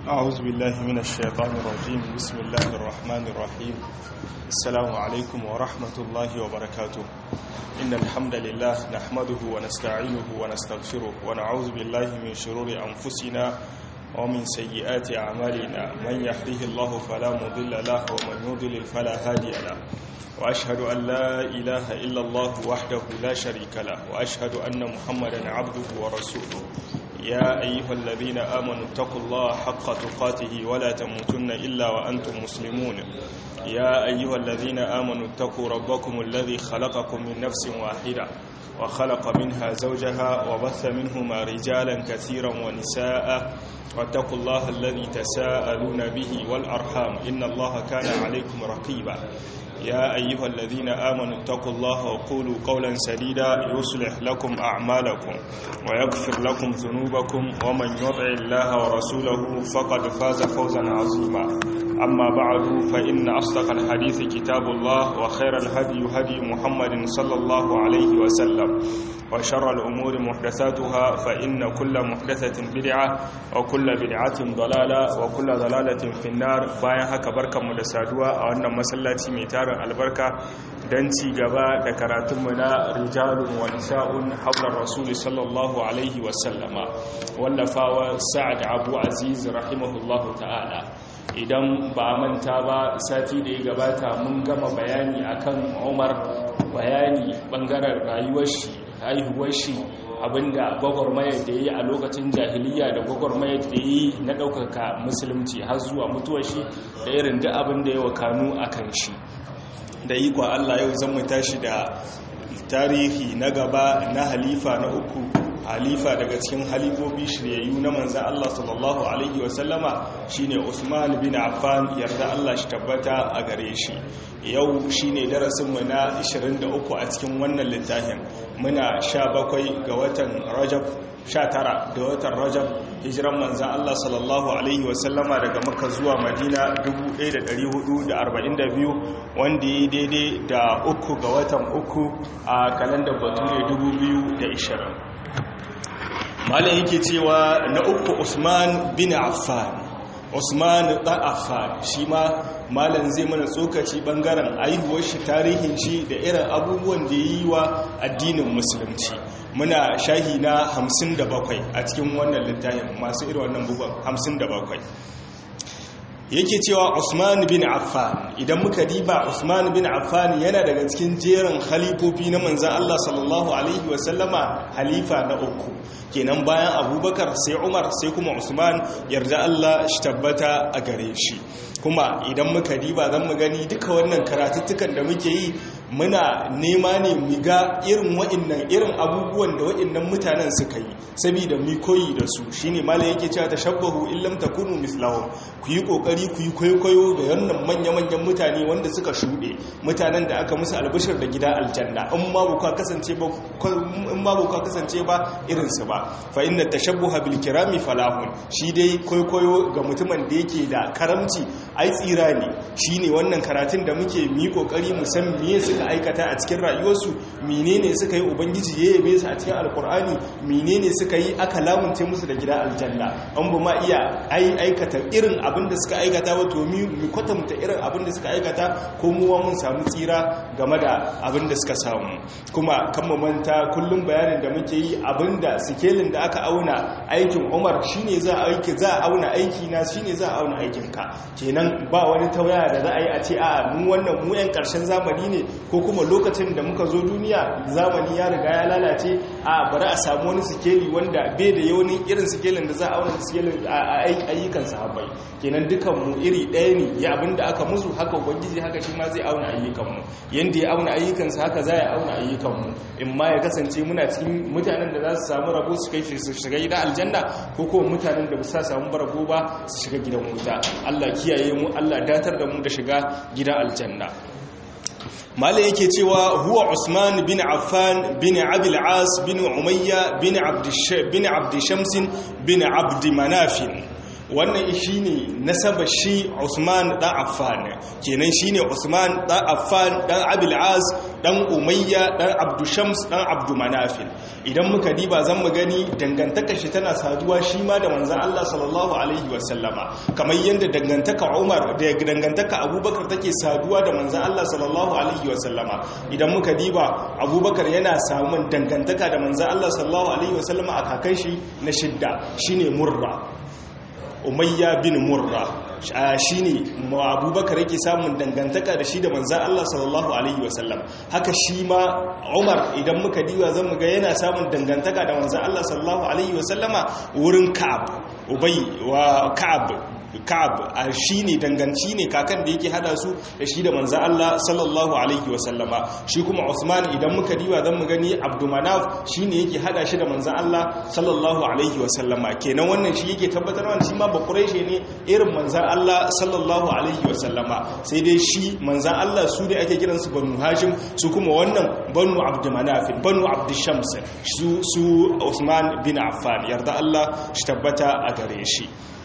أعوذ بالله من الشيطان الرجيم بسم الله الرحمن الرحيم السلام عليكم ورحمة الله وبركاته إن الحمد لله نحمده ونستعينه ونستغفره ونعوذ بالله من شرور أنفسنا ومن سيئات أعمالنا من يهده الله فلا مضل له ومن يضلل فلا هادي له وأشهد أن لا إله إلا الله وحده لا شريك له وأشهد أن محمدا عبده ورسوله يا أيها الذين آمنوا اتقوا الله حق تقاته ولا تموتن إلا وأنتم مسلمون يا أيها الذين آمنوا اتقوا ربكم الذي خلقكم من نفس واحدة وخلق منها زوجها وبث منهما رجالا كثيرا ونساء واتقوا الله الذي تساءلون به والأرحام إن الله كان عليكم رقيبا يا أيها الذين آمنوا اتقوا الله وقولوا قولا سديدا يصلح لكم أعمالكم ويغفر لكم ذنوبكم ومن يطع الله ورسوله فقد فاز فوزا عظيما أما بعد فإن أصدق الحديث كتاب الله وخير الهدي هدي محمد صلى الله عليه وسلم وشر الأمور محدثاتها فإن كل محدثة بدعة وكل بدعة ضلالة وكل ضلالة في النار باين هكا بركة مدسادوة أو أن مسلاتي ميتار البركة دنتي غبا دكراتمنا رجال ونساء حول الرسول صلى الله عليه وسلم واللفاوى سعد أبو عزيز رحمه الله تعالى idan ba manta ba sati da ya gabata mun gama bayani akan umar bayani bangaren rayuwar shi haihuwar shi abinda gwagwarmayar da ya yi a lokacin jahiliya da gwagwarmayar da ya yi na ɗaukaka musulunci har zuwa mutuwar shi da irin da abin da ya wakanu a kan shi da yi kwa allah yau zan mu tashi da tarihi na gaba na halifa na uku halifa daga cikin halifofi shiryayyu na manzan Allah sallallahu Alaihi wasallama shi ne Usman bin Affan yarda Allah shi tabbata a gare shi yau shi ne darasinmu na 23 a cikin wannan littafin muna 17 ga watan rajab 19 da watan rajab hijiran manzan Allah sallallahu Alaihi wasallama daga maka zuwa madina 1442 wanda ya daidai da uku ga watan uku a kalandar bature 2020 malam yake cewa na uku usman bin affan usman dan affan shi ma malam zai mana tsokaci bangaren aihuwar shi tarihin shi da irin abubuwan da yi wa addinin musulunci muna shahi na 57 a cikin wannan littafin masu irin wannan bugun 57 yake cewa Usman bin Affan idan muka diba Usman bin Affan yana daga cikin jerin halifofi na manzan Allah sallallahu alaihi wasallama halifa na uku kenan bayan Abubakar sai Umar sai kuma Usman yarda Allah shi tabbata a gare shi kuma idan muka diba zan mu gani duka wannan karatuttukan da muke yi muna nema ne mu ga irin wa'annan irin abubuwan da wa'annan mutanen suka yi saboda mu koyi da su shine malai yake cewa tashabbahu illam takunu mislahum ku yi kokari ku yi kwaikwayo da wannan manya-manyan mutane wanda suka shuɗe mutanen da aka musu albishir da gida aljanna in ma buka kasance ba in ma buka kasance ba irin su ba fa inna tashabbuha bil kirami falahun shi dai kwaikwayo ga mutumin da yake da karamci ai tsira ne shine wannan karatun da muke mu yi kokari mu san me suka aikata a cikin rayuwarsu menene suka yi ubangiji ya yabe su a cikin alkur'ani menene suka yi aka lamunce musu da gida aljanna an ba ma iya aikata irin abin da suka aikata ba to mu kwatanta irin abin da suka aikata ko muwa mun samu tsira game da abin da suka samu kuma kan mu manta kullum bayanin da muke yi abin da sikelin da aka auna aikin Umar shine za a aiki za a auna aiki na shine za a auna aikin ka kenan ba wani tauyaya da za a yi a ce a mu wannan mu yan karshen zamani ne ko kuma lokacin da muka zo duniya zamani ya riga ya lalace a bari a samu wani sikeli wanda bai da yawanin irin sikelin da za a auna sikelin a ayyukan sahabbai kenan dukan mu iri ɗaya ne ya abin da aka musu haka ubangiji haka shi ma zai auna ayyukan mu yanda ya auna ayyukansa haka za ya auna ayyukan mu in ma ya kasance muna cikin mutanen da za su samu rabo su kai su shiga gidan aljanna ko kuma mutanen da ba su samu rabo ba su shiga gidan wuta Allah kiyaye mu Allah datar da mu da shiga gidan aljanna mala yake cewa huwa usman bin affan bin abil as bin umayya bin abd bin abd shams bin abd manaf wannan shine nasaba shi Usman dan Affan kenan shine Usman dan Affan dan Abil As dan Umayya dan Abdu Shams dan Abdu Manafil idan muka diba zan mu gani dangantaka shi tana saduwa shi ma da manzon Allah sallallahu alaihi wasallama kamar yadda dangantaka Umar da dangantaka Abubakar take saduwa da manzon Allah sallallahu alaihi wasallama idan muka diba Abubakar yana samun dangantaka da manzon Allah sallallahu alaihi wasallama a kakan shi na shidda shine Murra umayya bin murra shi ne abubakar yake samun dangantaka da shi da manzan Allah sallallahu Alaihi wasallam haka shi ma umar idan muka diwa zan muga yana samun dangantaka da manzan Allah sallallahu Alaihi wasallama wurin ka'ab ubai wa ka'ab ka'ab a shi ne danganci ne kakan da yake hada su da shi da manzan Allah sallallahu alaihi wasallama shi kuma Usman idan muka diwa zan mu gani Abdulmanaf shi ne yake hada shi da manzan Allah sallallahu alaihi wasallama kenan wannan shi yake tabbatar wannan shi ma ba Quraishi ne irin manzan Allah sallallahu alaihi wasallama sai dai shi manzan Allah su ne ake kiran su Banu Hashim su kuma wannan Banu Abdulmanaf Banu Abdushams su su Usman bin Affan yarda Allah shi tabbata a gare shi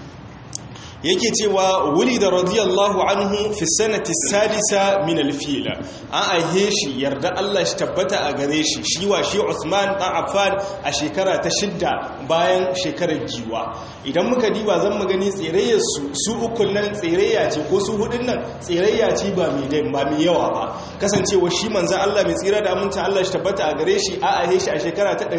yake cewa wuli da radiyallahu anhu fi sanati sadisa min alfil an aihe shi yarda Allah shi tabbata a gare shi shi wa shi Usman dan Affan a shekara ta shidda bayan shekarar giwa idan muka diba zan mu gani tsirayyar su su ukun nan tsirayya ce ko su hudun nan tsirayya ce ba mai dai ba mai yawa ba kasancewa shi manzon Allah mai tsira da aminta Allah shi tabbata a gare shi a aihe shi a shekara ta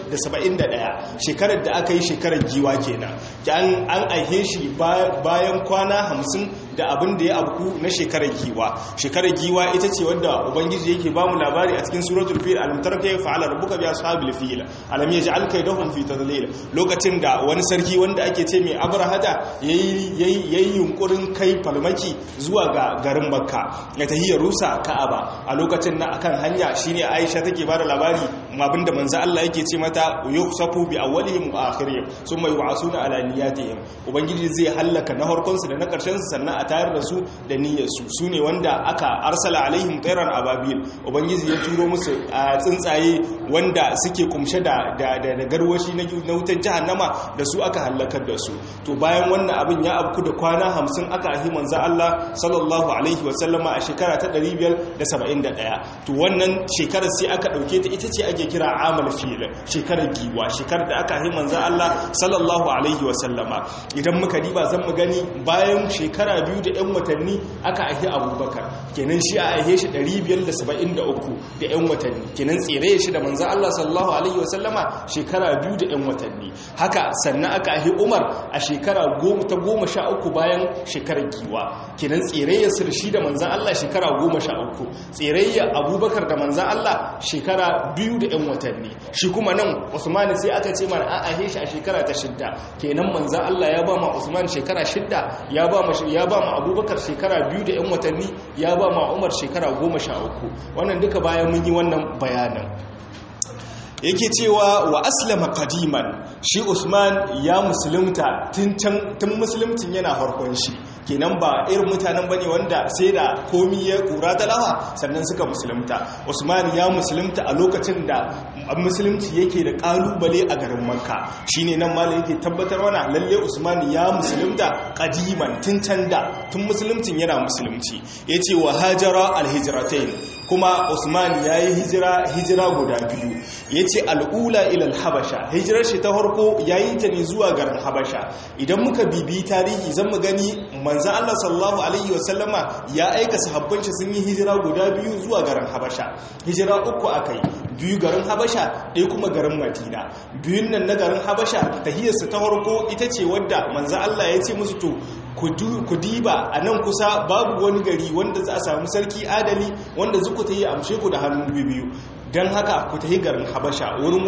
571 shekarar da aka yi shekarar giwa kenan an an aihe shi bayan kwana hamsin da abin da ya abu na shekarar giwa shekarar giwa ita ce wadda ubangiji yake bamu labari a cikin suratul fil alam tarka ya fa'ala rabbuka bi ashabil fil alam yaj'al kaydahum fi tadlil lokacin da wani sarki wanda ake ce mai abrahata yayi yayi yunkurin kai falmaki zuwa ga garin makka ya tahiyya rusa ka'aba a lokacin na akan hanya shine aisha take bada labari abinda manzo Allah yake ce mata yusafu bi awwalihim wa akhirihim summa yu'asuna ala niyyatihim ubangiji zai hallaka na harkonsu da na ƙarshen su sannan a tayar da su da niyyarsu su ne wanda aka arsala alaihim tsairan ababil ubangiji ya turo musu a tsuntsaye wanda suke kumshe da garwashi na wutar jahannama da su aka hallakar da su to bayan wannan abin ya abku da kwana hamsin aka ahi manzo Allah sallallahu alaihi wasallama a shekara ta 571 to wannan shekarar sai aka dauke ta ita ce ake kira amal fil shekarar giwa shekarar da aka ahi manzo Allah sallallahu alaihi wasallama idan muka diba zan mu gani bayan shekara biyu da 'yan watanni aka ahi abubakar kenan shi a aihe shi 573 da 'yan watanni kenan tsere shi da manzan Allah sallallahu Alaihi wasallama shekara biyu da 'yan watanni haka sannan aka ahi umar a shekara ta goma sha uku bayan shekarar giwa kenan tsere su da shi da manzan Allah shekara goma sha uku tsere abubakar da manzan Allah shekara biyu da 'yan watanni shi kuma nan usmani sai aka ce mana an ahe shi a shekara ta shidda kenan manzan Allah ya ba ma usman shekara shidda ya ba ma ya ba ma abubakar shekara biyu da 'yan watanni ya ba ma umar shekara goma sha uku wannan duka bayan mun yi wannan bayanin yake cewa wa aslama qadiman shi usman ya musulunta tun musuluntin yana harkon shi kenan ba irin mutanen bane wanda sai da komi ya kura talawa sannan suka musulunta usman ya musulunta a lokacin da musulunci yake da kalubale a garin makka shine nan malam yake tabbatar wana lalle usman ya musulunta qadiman tun can da tun musuluntin yana musulunci yace wa hajara alhijratain kuma usman yayi hijira hijira guda biyu yace al'ula ila habasha hijirar shi ta farko yayin ta ne zuwa garin habasha idan muka bibi tarihi zan mu gani manzan Allah sallallahu Alaihi wasallama ya aika sahabban shi sun yi hijira guda biyu zuwa garin Habasha hijira uku aka yi biyu garin Habasha ɗaya kuma garin Madina biyun nan na garin Habasha tahiyarsa ta farko ita ce wadda manzan Allah ya ce musu to ku diba a nan kusa babu wani gari wanda za a samu sarki adali wanda zuku ta yi amshe ku da hannu biyu don haka ku ta yi garin Habasha wurin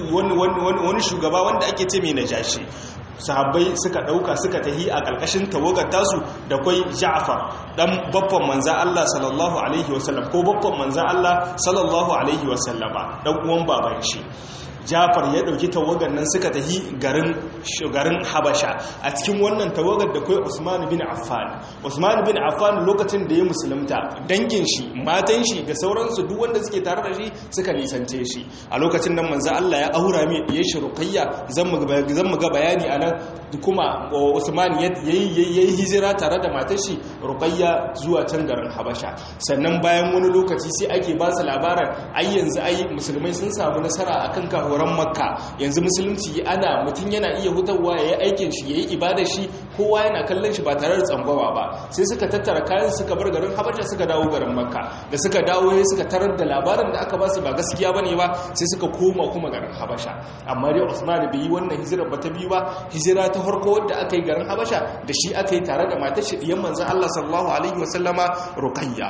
wani shugaba wanda ake ce mai najashi sahabbai suka dauka suka tahi a ƙarƙashin tawagar tasu da kwai Ja'far dan babban manza Allah sallallahu alaihi wasallam ko babban manza Allah sallallahu alaihi wasallama dan uwan baban shi jafar ya dauki tawagar nan suka tahi garin garin habasha a cikin wannan tawagar da kai usman bin affan usman bin affan lokacin da ya musulunta dangin shi matan shi da sauransu duk wanda suke tare da shi suka nisance shi a lokacin nan manzo Allah ya aura mai ya shi ruqayya zan mu ga bayani anan kuma usman yayi hijira tare da matar shi ruqayya zuwa can garin habasha sannan bayan wani lokaci sai ake ba su labarin ai yanzu ai musulmai sun samu nasara akan kahoran makka yanzu musulunci ana mutum yana iya hutawa ya yi aikin shi ya yi ibada shi kowa yana kallon shi ba tare da tsangwawa ba sai suka tattara kayan suka bar garin habasha suka dawo garin makka da suka dawo ya suka tarar da labarin da aka ba su ba gaskiya bane ba sai suka koma kuma garin habasha amma dai usman bai yi wannan hijira ba ta biyu ba hijira ta farko wadda aka yi garin habasha da shi aka yi tare da matar shi diyan manzon Allah sallallahu alaihi wasallama ruqayya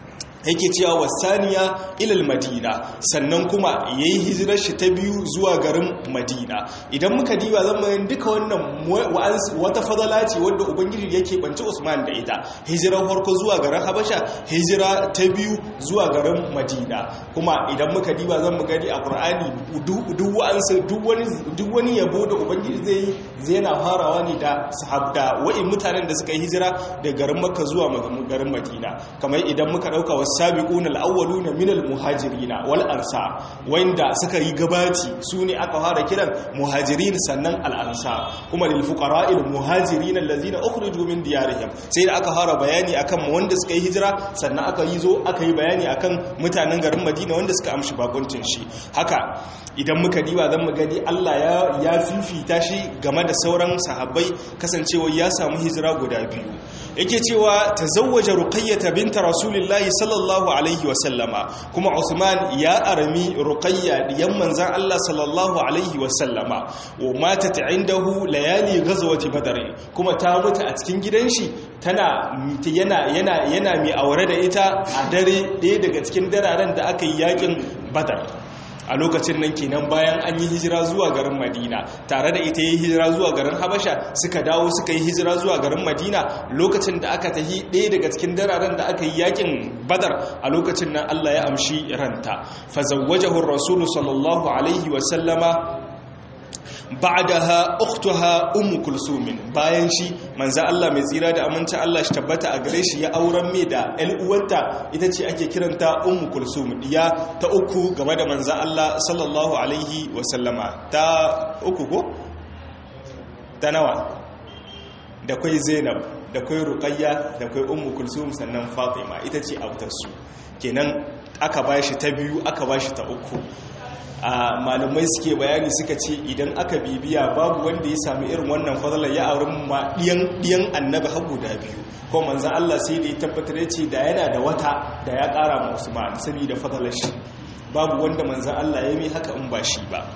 yake cewa wasaniya ilal madina sannan kuma yayi hijirar shi ta biyu zuwa garin madina idan muka diba zan bayan duka wannan wata fadala ce wadda ubangiji yake banci usman da ita hijirar farko zuwa garin habasha hijira ta biyu zuwa garin madina kuma idan muka diba zan mu gani a qur'ani duk wa'ansu duk wani yabo da ubangiji zai yi zai na farawa ne da sahabda wa'in mutanen da suka yi hijira da garin makka zuwa garin madina kamar idan muka dauka wasabiqun al-awwaluna min al-muhajirin wal ansar wanda suka yi gabaci sune aka fara kiran muhajirin sannan al-ansar kuma lil fuqara al-muhajirin allazina ukhriju min diyarihim sai da aka fara bayani akan wanda suka yi hijira sannan aka yi zo aka yi bayani akan mutanen garin Madina wanda suka amshi bakuncin shi haka idan muka diba zan mu gani Allah ya ya fifita shi game da sauran sahabbai kasancewa ya samu hijira guda biyu yake cewa tazawwaja ruqayyah binta rasulillahi sallallahu alaihi wa sallama kuma Usman ya arami ruqayya diyan manzan Allah sallallahu alaihi wa sallama wa matat indahu layali ghazwati badr kuma ta mutu a cikin gidan shi tana yana yana yana mai aure da ita a dare ɗaya daga cikin dararen da aka yi yakin badar a lokacin nan kenan bayan an yi hijira zuwa garin madina tare da ita yi hijira zuwa garin habasha suka dawo suka yi hijira zuwa garin madina lokacin da aka tahi ɗaya daga cikin dararen da aka yi yakin badar a lokacin nan allah ya amshi ranta fazawwajahu rasulu sallallahu alaihi wasallama ba'daha ukhtuha ummu kulsum bayan shi manzo Allah mai tsira da aminci Allah shi tabbata a gare shi ya auren mai da ƴan uwarta ita ce ake kiranta ummu kulsum diya ta uku game da manzo Allah sallallahu alaihi wa sallama ta uku ko ta nawa da kai Zainab da kai Ruqayya da kai ummu kulsum sannan Fatima ita ce autar su kenan aka bashi ta biyu aka bashi ta uku a malamai suke bayani suka ce idan aka bibiya babu wanda ya sami irin wannan fadalar ya auren ma ɗiyan annabi har guda biyu ko manzan Allah sai da ya tabbatar ya ce da yana da wata da ya ƙara ma Usman saboda fadalar shi babu wanda manzan Allah ya mai haka in ba shi ba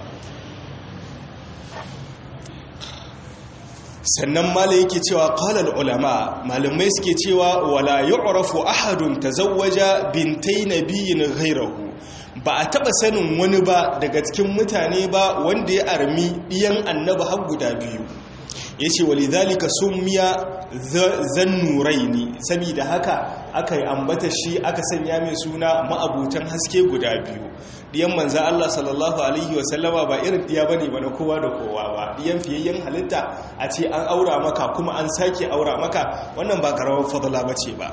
sannan mala yake cewa qalal ulama malamai suke cewa wala yu'rafu ahadun tazawwaja bintai nabiyyin ghayrahu ba a taba sanin wani ba daga cikin mutane ba wanda ya armi ɗiyan annaba har guda biyu ya ce wali zalika sun miya zannurai ne saboda haka aka yi ambata shi aka sanya mai suna ma'abutan haske guda biyu ɗiyan manza Allah sallallahu Alaihi wasallama ba irin ɗiya ba ne ba na kowa da kowa ba ɗiyan fiyayyen halitta a ce an aura maka kuma an sake aura maka wannan ba karawar fadala ba ce ba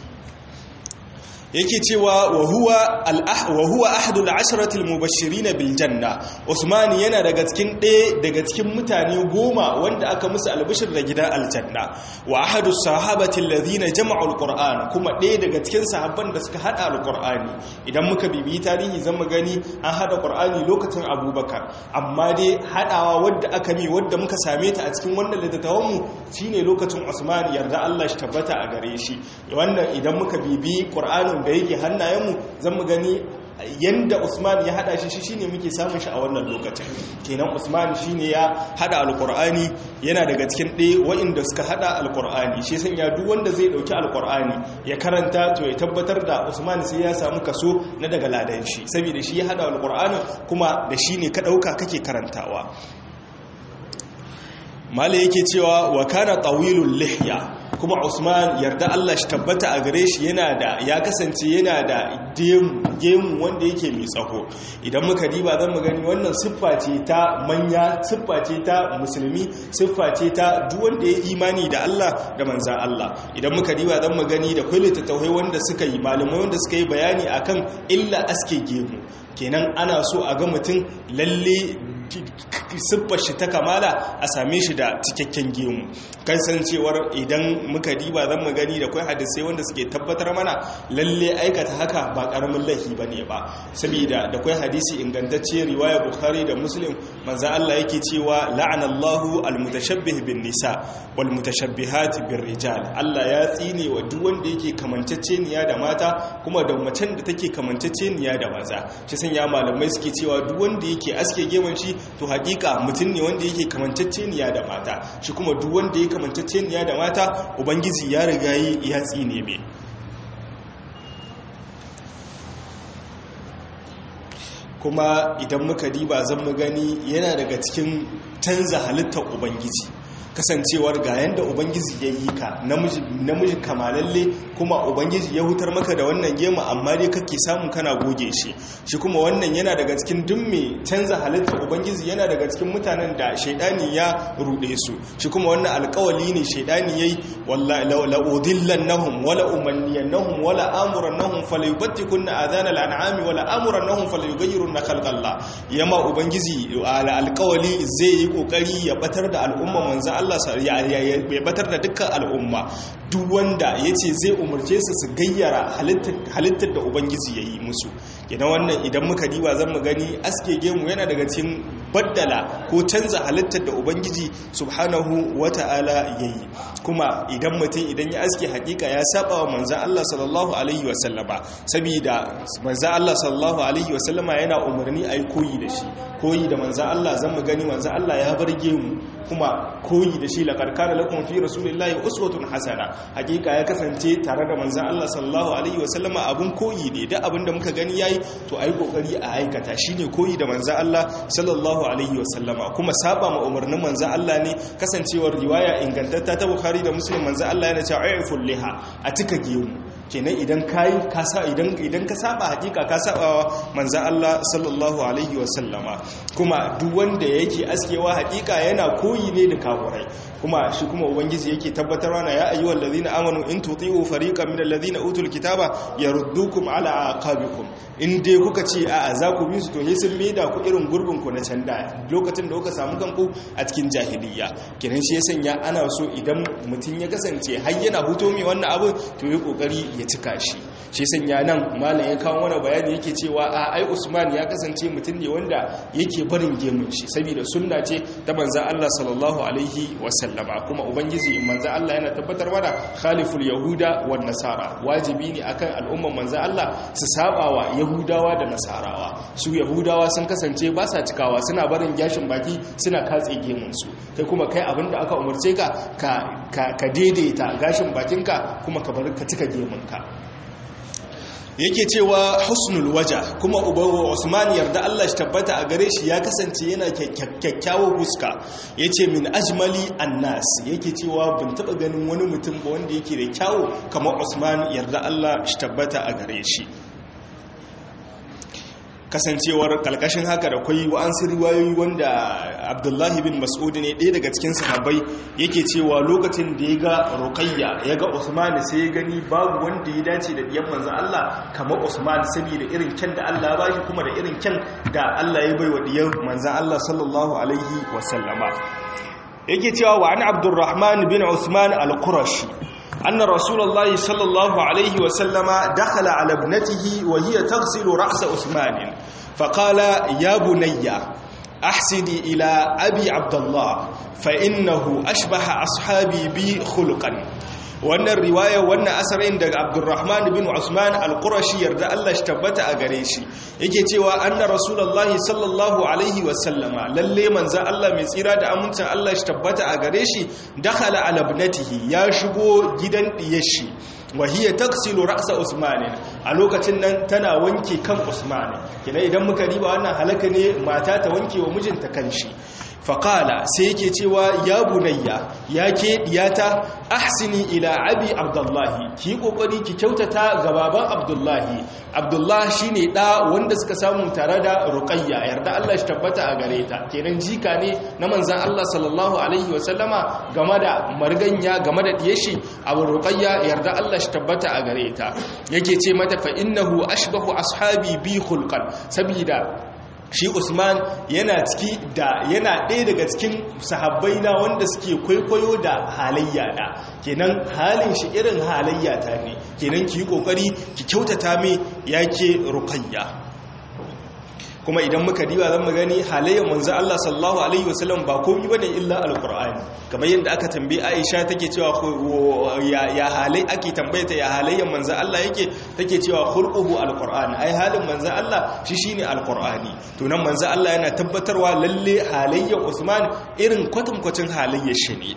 yake cewa wa huwa ahadul asharatil mubashirin bil janna Usman yana daga cikin ɗaya daga cikin mutane goma wanda aka musu albishir da gidan aljanna wa ahadus sahabati alladhina jama'u alquran kuma ɗaya daga cikin sahabban da suka hada alqurani idan muka bibiyi tarihi zan mu gani an hada qur'ani lokacin Abubakar amma dai hadawa wadda aka mi wadda muka same ta a cikin wannan littattafan mu shine lokacin Usman yarda Allah shi tabbata a gare shi wannan idan muka bibiyi qur'anin da yake hannayenmu zan mu gani yanda Usman ya hada shi shine muke samun shi a wannan lokacin kenan Usman shine ya hada alqur'ani yana daga cikin ɗaya waɗanda suka hada alqur'ani shi san ya duk wanda zai dauki alqur'ani ya karanta to ya tabbatar da Usman sai ya samu kaso na daga ladan shi saboda shi ya hada alqur'ani kuma da shi ne ka dauka kake karantawa mala yake cewa wa kana tawilul lihya kuma Usman yarda Allah shi tabbata a gare shi yana da ya kasance yana da gemu wanda yake mai tsaho idan muka diba zan mu gani wannan siffa ce ta manya siffa ce ta musulmi siffa ce ta duk wanda ya imani da Allah da manzan Allah idan muka diba zan mu gani da kwai littattafai wanda suka yi malamai wanda suka yi bayani akan illa aske gemu kenan ana so a ga mutum lalle siffar shi ta kamala a same shi da cikakken gemu kasancewar idan muka diba zan magani da kwai hadisai wanda suke tabbatar mana lalle aikata haka ba karamin laifi ba ne ba saboda da kwai hadisi ingantacce riwaya bukhari da muslim manzo Allah yake cewa la'anallahu almutashabbih bin nisa wal mutashabbihat bir rijal Allah ya tsine wa duk wanda yake kamanceceniya da mata kuma da macen da take kamanceceniya da maza shi sanya malamai suke cewa duk wanda yake aske geman shi to hakika mutum ne wanda yake kamanceceniya da mata shi kuma duk wanda ya kamanceceniya da mata ubangiji ya riga yi ya tsine mai kuma idan muka diba zan mu gani yana daga cikin canza halittar ubangiji kasancewar ga yanda ubangiji ya yi ka namiji kamalalle kuma ubangiji ya hutar maka da wannan gema amma dai kake samu kana goge shi shi kuma wannan yana daga cikin duk mai canza halittar ubangiji yana daga cikin mutanen da shaidani ya rude su shi kuma wannan alkawali ne shaidani yayi wallahi la udillannahum wala umanniyannahum wala amurannahum falyubattikunna adana al'ami wala amurannahum falyughayyirunna khalqallah yama ubangiji alkawali zai yi kokari ya batar da al'umma manzo Allah ya batar da dukkan al'umma duk wanda ya ce zai umarce su su gayyara halittar da ubangiji ya yi musu idan wannan idan muka diba zan mu gani aske gemu yana daga cikin baddala ko canza halittar da ubangiji subhanahu wata'ala ya yi kuma idan mutum idan ya aske hakika ya saba wa manzan Allah sallallahu alaihi wasallama saboda manzan Allah sallallahu alaihi wasallama yana umarni a yi koyi da shi koyi da manzan Allah zan mu gani manzan Allah ya bar gemu kuma koyi da shi laqad kana lakum fi rasulillahi uswatun hasana hakika ya kasance tare da manzon Allah sallallahu alaihi wasallama abun koyi ne da abin da muka gani yayi to ai kokari a aikata shine koyi da manzon Allah sallallahu alaihi wasallama kuma saba ma umarnin manzon Allah ne kasancewar riwaya ingantatta ta Bukhari da Muslim manzon Allah yana cewa ayyul liha a cika gemu kenan idan kai ka sa idan idan ka saba hakika ka saba manzon Allah sallallahu alaihi wasallama kuma duk wanda yake askewa hakika yana koyi ne da kafurai kuma shi kuma ubangiji yake tabbatarwa na ya ayyuhal ladina amanu in tuti'u fariqan minal ladina utul kitaba yaruddukum ala aqabikum in dai kuka ce a'a za ku bi su to ne sun maida ku irin gurbin ku na can da lokacin da kuka samu kanku a cikin jahiliya kiran shi ya sanya ana so idan mutum ya kasance har yana huto mai wannan abu to yi kokari ya cika shi shi sanya nan malam ya kawo wani bayani yake cewa a ai Usman ya kasance mutum ne wanda yake barin gemun shi saboda sunna ce ta manzon Allah sallallahu alaihi wasallama kuma ubangiji manzon Allah yana tabbatar mana khaliful yahuda wan nasara wajibi ne akan al'umman manzon Allah su sabawa yahudawa da nasarawa su yahudawa sun kasance ba sa cikawa suna barin gashin baki suna katse gemun su kai kuma kai abinda aka umarce ka ka daidaita gashin bakinka kuma ka bar ka cika gemunka yake cewa husnul waja kuma ubawa Usman yarda Allah shi tabbata a gare shi ya kasance yana kyakkyawar fuska yace min ajmali annas yake cewa ban taba ganin wani mutum ba wanda yake da kyawu kamar Usman yarda Allah shi tabbata a gare shi kasancewar kalkashin haka da kwai wa'ansu riwayoyi wanda abdullahi bin mas'udi ne ɗaya daga cikin sahabbai yake cewa lokacin da ya ga rukayya ya ga usman sai ya gani babu wanda ya dace da ɗiyan manzan allah kamar usman saboda irin kyan da allah ba shi kuma da irin kyan da allah ya bai wa ɗiyan manzan allah sallallahu alaihi wasallama yake cewa wa an abdurrahman bin usman al-qurashi أن رسول الله صلى الله عليه وسلم دخل على ابنته وهي تغسل رأس عثمان فقال يا بني أحسني إلى أبي عبد الله فإنه أشبه أصحابي بي خلقا wannan riwaya wannan asarin daga abdurrahman bin usman al-qurashi yarda Allah shi tabbata a gare shi yake cewa anna rasulullahi sallallahu alaihi wasallama lalle manzo Allah mai tsira da amincin Allah shi tabbata a gare shi dakhala ala ibnatihi ya shigo gidan diyar shi wa hiya taksilu ra'sa usman a lokacin nan tana wanke kan usman kina idan muka riba wannan halaka ne mata ta wanke wa mijinta kanshi faƙala sai yake cewa ya bunayya ya ke diyata ahsini ila abi abdullahi ki kokari ki kyautata ga baban abdullahi abdullahi shine da wanda suka samu tare da ruqayya yarda Allah shi tabbata a gare ta kenan jika ne na manzon Allah sallallahu alaihi wasallama game da marganya game da diyashi abu ruqayya yarda Allah shi tabbata a gare ta yake ce mata fa innahu ashbahu ashabi bi khulqan sabida shi usman yana ciki da yana ɗaya daga cikin sahabbai na wanda suke kwaikwayo da halayya da kenan halin shi irin halayya ta ne kenan ki yi ƙoƙari ki kyautata mai yake rukayya kuma idan muka diba zan gani halayyar manzo Allah sallallahu alaihi wasallam ba komai bane illa alqur'ani kamar yadda aka tambaye Aisha take cewa ya ya halai ake tambaye ta ya halayyar manzo Allah yake take cewa khulquhu alqur'ani ai halin manzo Allah shi shine alqur'ani to nan manzo Allah yana tabbatarwa lalle halayyar Usman irin kwatankwacin halayyar shi ne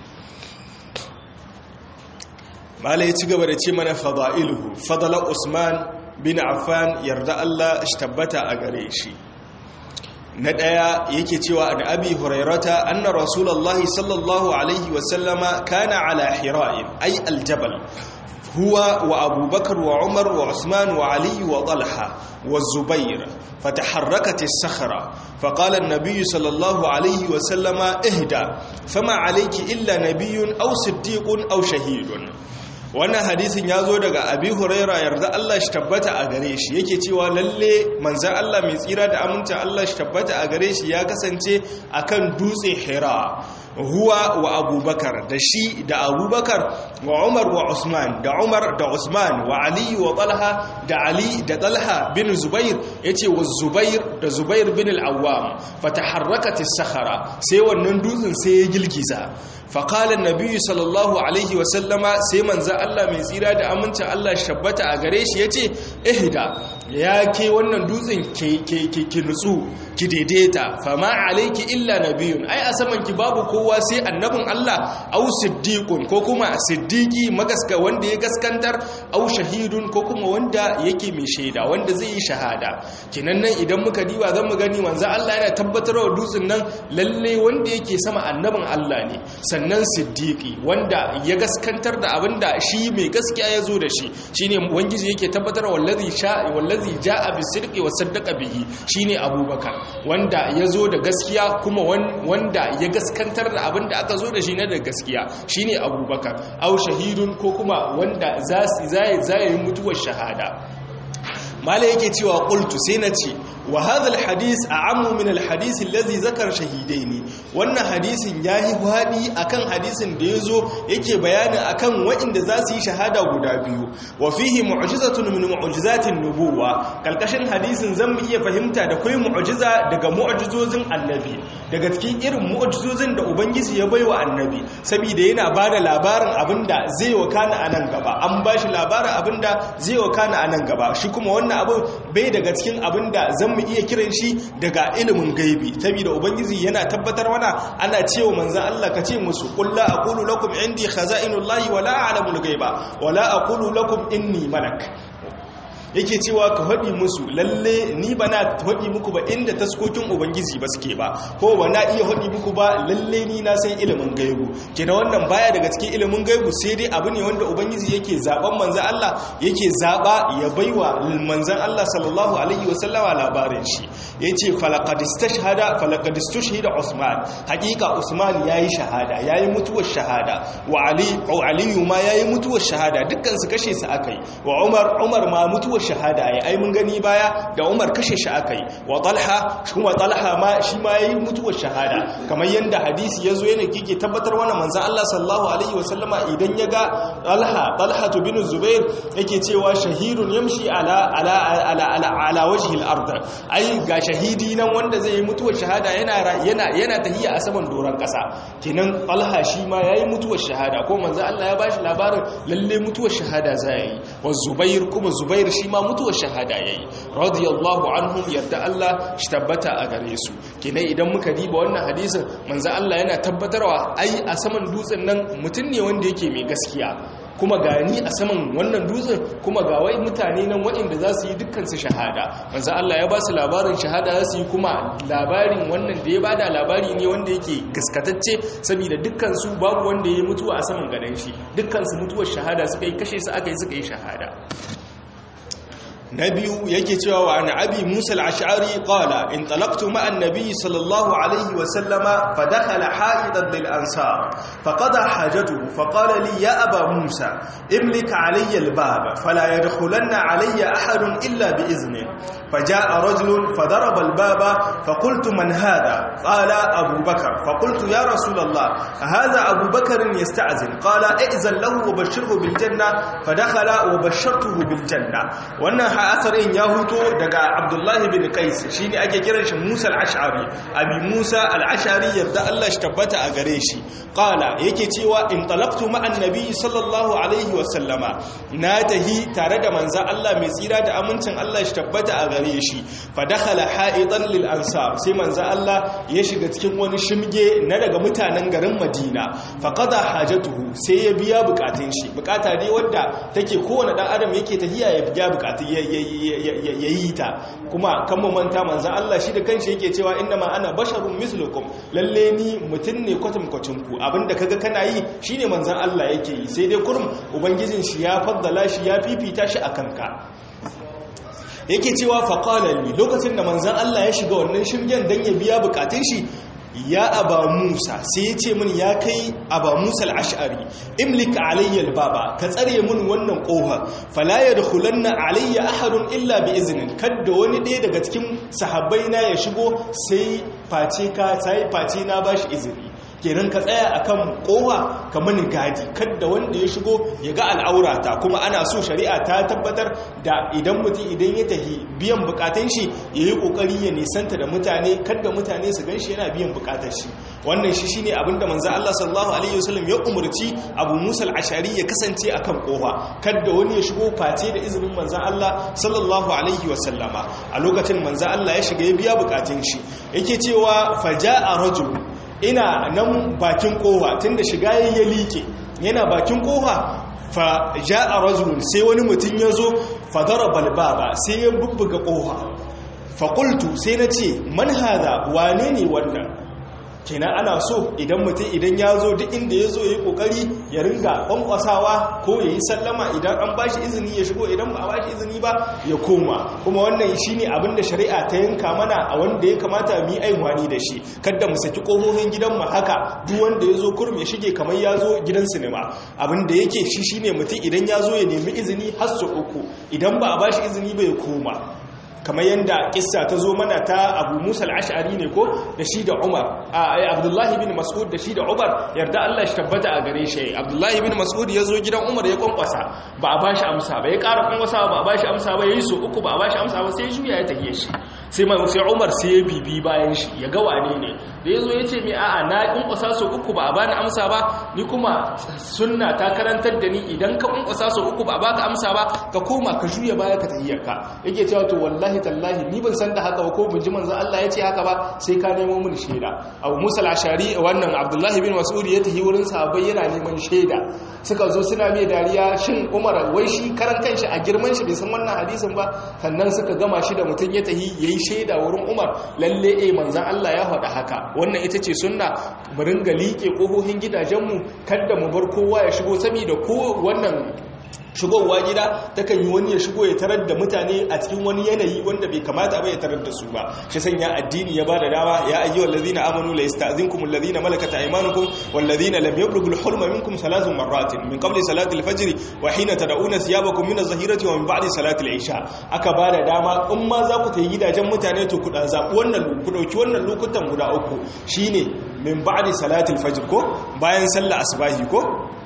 malai ci gaba da ce mana fadailuhu fadala Usman bin Affan yarda Allah shi tabbata a gare shi na ɗaya yake cewa da abi hurairata anna rasulullahi sallallahu alaihi wasallama kana ala hira'in ay aljabal huwa wa abubakar wa umar wa usman wa ali wa talha wa zubair فتحركت الصخرة فقال النبي صلى الله عليه وسلم اهدى فما عليك إلا نبي أو صديق أو شهيد wannan hadisin ya zo daga abi huraira yarda Allah shi tabbata a gare shi yake cewa lalle manzan Allah mai tsira da aminta Allah shi tabbata a gare shi ya kasance akan dutse hira huwa wa abubakar da shi da abubakar wa umar wa usman da umar da usman wa ali wa talha da ali da talha bin zubair yace wa zubair da zubair bin al-awwam fataharrakat as-sakhara sai wannan dutsen sai ya gilgiza faqala an-nabi sallallahu alaihi wa sallama sai manzo Allah mai tsira da amincin Allah shabbata a gare shi yace ihda ya ke wannan dutsen ke ke ke nutsu ki daidaita fama alayki illa nabiyyun ai a saman ki babu kowa sai annabin Allah au siddiqun ko kuma siddiqi magaska wanda ya gaskantar au shahidun ko kuma wanda yake mai shaida wanda zai yi shahada kinan nan idan muka diba zan mu gani manzo Allah yana tabbatar wa dutsen nan lalle wanda yake sama annabin Allah ne sannan siddiqi wanda ya gaskantar da abinda shi mai gaskiya ya zo da shi shine wangiji yake tabbatar wallazi sha wallazi jaa bisidqi wa saddaqa bihi shine abubakar wanda ya zo da gaskiya kuma wanda ya gaskantar da abin da aka zo da shi na da gaskiya shine abubakar au shahidun ko kuma wanda za yi mutuwar shahada mala yake cewa qultu sai na ce wa hadha alhadith a'ammu min alhadith alladhi zakara shahidaini wannan hadisin yayi hadi akan hadisin da yazo yake bayani akan waɗanda za su yi shahada guda biyu wa fihi mu'jizatun min mu'jizatin nubuwa kalkashin hadisin zan mu iya fahimta da kai mu'jiza daga mu'jizozin annabi daga cikin irin mu'jizozin da ubangiji ya baiwa annabi saboda yana bada labarin abinda zai wakana a nan gaba an bashi labarin abinda zai wakana a nan gaba shi kuma wannan abu bai daga cikin abinda zan mu iya kiran shi daga ilimin gaibi saboda ubangiji yana tabbatar mana ana cewa manzon Allah ka ce musu qul la aqulu lakum indi khaza'inullahi wa la a'lamul ghaiba wa la aqulu lakum inni malak yake cewa ka haɗi musu lalle ni ba na haɗi muku ba inda taskokin ubangiji ba suke ba ko ba na iya haɗi muku ba lalle ni na san ilimin gaibu kina wannan baya daga cikin ilimin gaibu sai dai abu ne wanda ubangiji yake zaben manzan Allah yake zaba ya baiwa manzan Allah sallallahu alaihi wasallama labarin shi yace falaqad istashhada falaqad istushhida Usman hakika Usman yayi shahada yayi mutuwar shahada wa Ali Ali ma yayi mutuwar shahada dukkan su kashe su akai wa Umar Umar ma mutuwar shahada ya ai mun gani baya da Umar kashe shi akai wa Talha kuma Talha ma shi ma yayi mutuwar shahada kamar yanda hadisi yazo yana kike tabbatar wannan manzon Allah sallallahu alaihi wasallama idan ya ga Talha Talha bin Zubair yake cewa shahidun yamshi ala ala ala ala ala wajhi al-ard ai ga shahidi nan wanda zai yi mutuwar shahada yana yana yana tahiyya a saman doran kasa kenan Talha shi ma yayi mutuwar shahada ko manzon Allah ya bashi labarin lalle mutuwar shahada zai yi wa Zubair kuma Zubair shi ma mutuwar shahada yayi radiyallahu anhum yarda Allah shi tabbata a gare su kenan idan muka diba wannan hadisin manzo Allah yana tabbatarwa ai a saman dutsen nan mutum ne wanda yake mai gaskiya kuma gani a saman wannan dutsen kuma ga wai mutane nan waɗanda za su yi dukkan su shahada manzo Allah ya ba su labarin shahada za su yi kuma labarin wannan da ya bada labari ne wanda yake gaskatacce saboda dukkan su babu wanda ya mutuwa a saman gadan shi dukkan su mutuwar shahada suka yi kashe su aka yi suka yi shahada na biyu yake cewa wa an abi musa al-ash'ari qala in talaqtu ma'a an-nabi sallallahu alayhi wa sallama fa dakhala ha'idan lil ansar fa qada hajatuhu fa qala li ya aba musa imlik alayya al-bab fala yadkhulanna alayya ahadun illa bi izni فجاء رجل فضرب الباب فقلت من هذا قال أبو بكر فقلت يا رسول الله هذا أبو بكر يستعزن قال ائذن له وبشره بالجنة فدخل وبشرته بالجنة وأن أثر إن يهوتو دقى عبد الله بن قيس شيني أجي كرش موسى العشعري أبي موسى العشعري يبدأ الله اشتبت أغريشي قال يكي تيوى انطلقت مع النبي صلى الله عليه وسلم ناته تارد منزا الله مسيرا دا أمنتن الله اشتبت أغريشي gare shi fa dakhala ha'idan lil ansar sai manzo Allah ya shiga cikin wani shimge na daga mutanen garin Madina fa qada hajatuhu sai ya biya bukatun shi bukata dai wanda take kowane dan adam yake tahiya ya biya bukatun ya yi ta kuma kan mu manta manzo Allah shi da kanshi yake cewa inna ma ana basharun mislukum lalle ni mutun ne kwatam kwacin ku abinda kaga kana yi shine manzo Allah yake yi sai dai kurum ubangijin shi ya faddala shi ya fifita shi akan ka yake cewa faƙalali lokacin da manzan Allah ya shiga wannan shirgen don ya biya bukatun shi ya aba musa sai ya ce min ya kai aba musa al'ashari imlika alayyar baba ka tsare min wannan ƙoha falaya da hulanna alayya ahadun illa bi izinin kadda wani ɗaya daga cikin sahabbai na ya shigo sai face ka sai face na bashi izini kenan ka tsaya akan kowa ka mani gadi kadda wanda ya shigo ya ga al'aurata kuma ana so shari'a ta tabbatar da idan mutum idan ya tahi biyan bukatun shi ya yi kokari ya nisanta da mutane kadda mutane su gan shi yana biyan bukatar shi wannan shi shine abin da manzo Allah sallallahu alaihi wasallam ya umurci Abu Musa al-Ashari ya kasance akan kowa kadda wani ya shigo face da izinin manzo Allah sallallahu alaihi wasallama a lokacin manzo Allah ya shiga ya biya bukatun shi yake cewa faja'a rajul ina nan bakin kowa tunda shiga ya liƙe yana bakin kowa fa ja'a rajulun sai wani mutum ya zo fa daraba albaba sai ya bubbuga kowa fa qultu sai na ce man hada wane ne wannan kenan ana so idan mutum idan ya zo duk inda ya zo ya yi kokari ya ringa kwankwasawa ko ya yi sallama idan an bashi izini ya shigo idan ba a bashi izini ba ya koma kuma wannan shi ne abinda shari'a ta yanka mana a wanda ya kamata mu yi aiwani da shi kadda mu saki ƙofofin gidanmu haka duk wanda ya zo kurum ya shige kamar ya zo gidan sinima abinda yake shi shine mutum idan ya zo ya nemi izini har su uku idan ba a bashi izini ba ya koma kamar yadda kissa ta zo mana ta abu musa al'ashari ne ko da shi da umar a abdullahi bin mas'ud da shi da umar yarda allah shi tabbata a gare shi abdullahi bin mas'ud ya zo gidan umar ya kwankwasa ba a bashi amsa ba ya ƙara kwankwasa ba a bashi amsa ba ya yi so uku ba a bashi amsa ba sai juya ya tafiye shi sai mai sai umar sai ya bibi bayan shi ya ga wane ne da ya zo ya ce mai a'a na kwankwasa so uku ba a bani amsa ba ni kuma sunna ta karantar da ni idan ka kwankwasa so uku ba a baka amsa ba ka koma ka juya baya ka tahiyyarka yake cewa to wallahi tallahi ni ban san da haka ba ko mun ji manzo Allah ya ce haka ba sai ka nemo mun shaida Abu Musa al-Ashari wannan Abdullahi bin Mas'ud ya tahi wurin sahabbai yana neman shaida suka zo suna mai dariya shin Umar wai shi karan kanshi a girman shi bai san wannan hadisin ba sannan suka gama shi da mutun ya tahi yayi shaida wurin Umar lalle eh manzo Allah ya faɗa haka wannan ita ce sunna mu ringa liƙe ƙofofin gidajenmu kada mu bar kowa ya shigo saboda ko wannan shigowa gida takan yi wani ya shigo ya tarar da mutane a cikin wani yanayi wanda bai kamata ba ya tarar da su ba shi sanya addini ya bada dama ya ayyuhal ladina amanu la yasta'zinkum alladhina malakat aymanukum wal ladina lam yablughu al-hulma minkum thalath marratin min qabli salati al-fajr wa hina tad'una thiyabakum min az-zahirati wa min ba'di salati al-isha aka bada dama in ma za ku tayi gidajen mutane to ku dan zabi wannan ku dauki wannan lokutan guda uku shine min ba'di salati al-fajr ko bayan sallar asbahi ko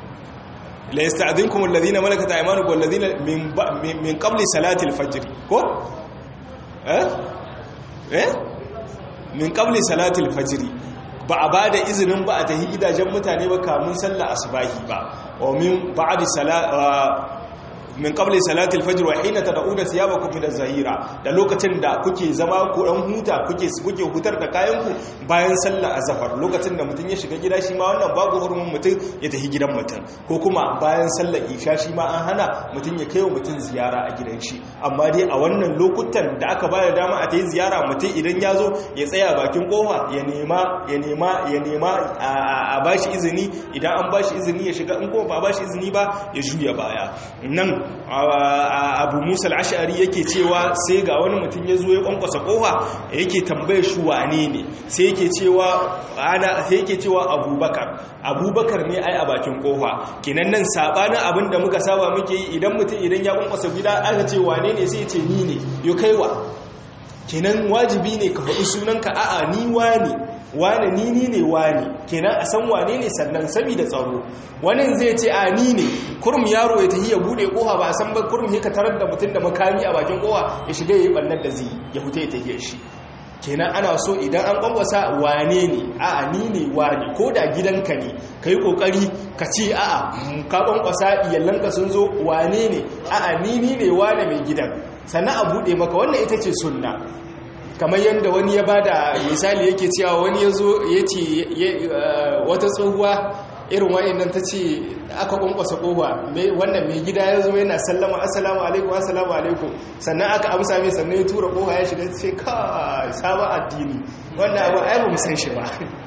la yasta'dhinkum alladhina malakat aymanukum walladhina min min qabli salati al-fajr ko eh eh min qabli salati al-fajr ba a bada izinin ba a tahi gidajen mutane ba kamun sallar asbahi ba wa min ba'di min qabli salati al-fajr wa hina tad'una thiyabakum min az-zahira da lokacin da kuke zama ko dan huta kuke kuke hutar da kayan ku bayan sallar azhar lokacin da mutun ya shiga gida shi ma wannan babu hurumin mutun ya tafi gidan mutun ko kuma bayan sallar isha shi ma an hana mutun ya kai wa mutun ziyara a gidan shi amma dai a wannan lokutan da aka bayar dama a tayi ziyara mutun idan ya zo ya tsaya bakin kofa ya nema ya nema ya nema a bashi izini idan an bashi izini ya shiga in kuma ba bashi izini ba ya juya baya nan abu musa al'ashari yake cewa sai ga wani mutum ya zo ya kwankwasa kofa yake tambaye shi wane ne sai yake cewa ana sai yake cewa abubakar abubakar ne ai a bakin kofa kenan nan sabanin abin da muka saba muke yi idan mutum idan ya kwankwasa gida aka ce wane ne sai ya ce ni ne yo kaiwa kenan wajibi ne ka faɗi sunanka a'a ni wane wane ni ni ne wane kenan a san wane ne sannan saboda tsaro wani zai ce a ni ne kurum yaro ya tafi ya bude koha ba a san ba kurum ya ka tarar da mutum da makami a bakin koha ya shiga ya yi ɓannar da zai ya fita ya tafiya shi kenan ana so idan an kwangwasa wane ne a'a ni ne wane ko da gidanka ne ka yi kokari ka ce a'a ka kwankwasa iyalanka sun zo wane ne a'a ni ni ne wane mai gidan sannan a buɗe maka wannan ita ce sunna kamar yadda wani ya bada misali yake cewa wani ya zo ya ce wata tsohuwa irin wa'annan ta ce aka kwankwasa kowa wannan mai gida ya zo yana sallama assalamu alaikum assalamu alaikum sannan aka amsa mai sannan ya tura kowa ya shiga ce ka sabon addini wannan abu ai ba mu san shi ba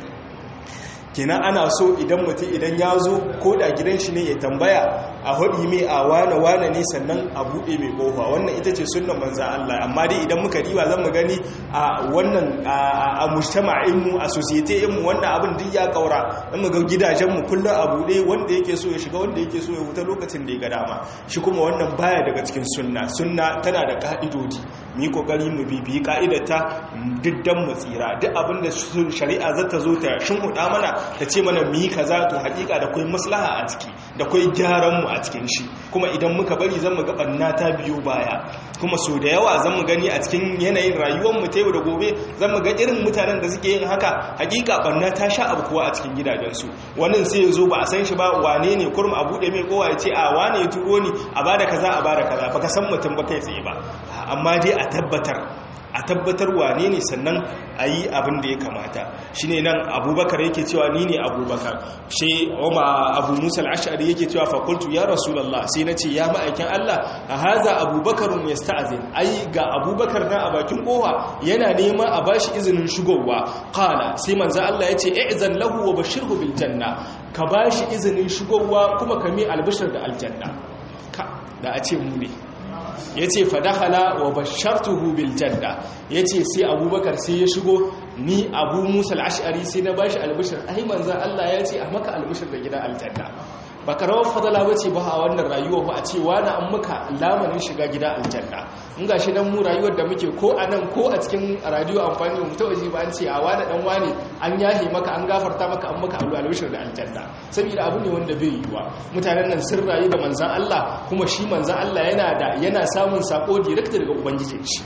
kenan ana so idan mutum idan ya zo ko da gidan shi ne ya tambaya a haɗi mai a wane wane ne sannan a buɗe mai ƙofa wannan ita ce sunan manzan Allah amma dai idan muka riba zan mu gani a wannan a mujtama'inmu a societyinmu wannan abin duk ya kaura dan mu ga gidajenmu kullum a buɗe wanda yake so ya shiga wanda yake so ya huta lokacin da ya ga dama shi kuma wannan baya daga cikin sunna sunna tana da ka'idodi mu yi kokari mu bibiyi ka'idarta diddan mu tsira duk abin da shari'a za ta zo ta shinhuda mana ta ce mana mu yi kaza to hakika da kai maslaha a ciki da kai gyaran mu a cikin shi kuma idan muka bari zan mu ga banna ta biyo baya kuma so da yawa zan mu gani a cikin yanayin rayuwar mu ta yau da gobe zan mu ga irin mutanen da suke yin haka hakika banna ta sha abu kuwa a cikin gidajensu wannan sai ya zo ba a san shi ba wane ne kurum a bude mai kowa ya ce a wane ya turo ni a bada kaza a bada kaza baka san mutum ba kai tsaye ba amma dai a tabbatar a tabbatar wane ne sannan a yi abin da ya kamata shi ne nan abubakar yake cewa ni ne abubakar shi oma abu musa al'ashari yake cewa fakultu ya rasulallah sai na ce ya ma'aikin allah a haza abubakarun ya sta'azin ai ga abubakar na a bakin kowa yana nema a bashi izinin shigowa kala sai manza allah ya ce i'zan lahu wa bashirhu bil janna ka bashi izinin shigowa kuma ka mi albishir da aljanna ka da a ce mu ne ya ce fadahala wa bashartuhu bil janna ya ce sai abubakar sai ya shigo ni abu musa al'ashari sai na bashi albishir ai manzan Allah ya ce a maka albishir da gidan aljanna ba karawar fadala ba ce ba a wannan rayuwa ba a ce wani an maka lamarin shiga gida aljanna in ga shi nan mu rayuwar da muke ko a nan ko a cikin radiyo amfani da mutu waje ba an ce a wani dan wani an yahe maka an gafarta maka an maka albishir da aljanna saboda abu ne wanda bai yiwa mutanen nan sun rayu da manzan Allah kuma shi manzan Allah yana da yana samun sako direct daga ubangijin shi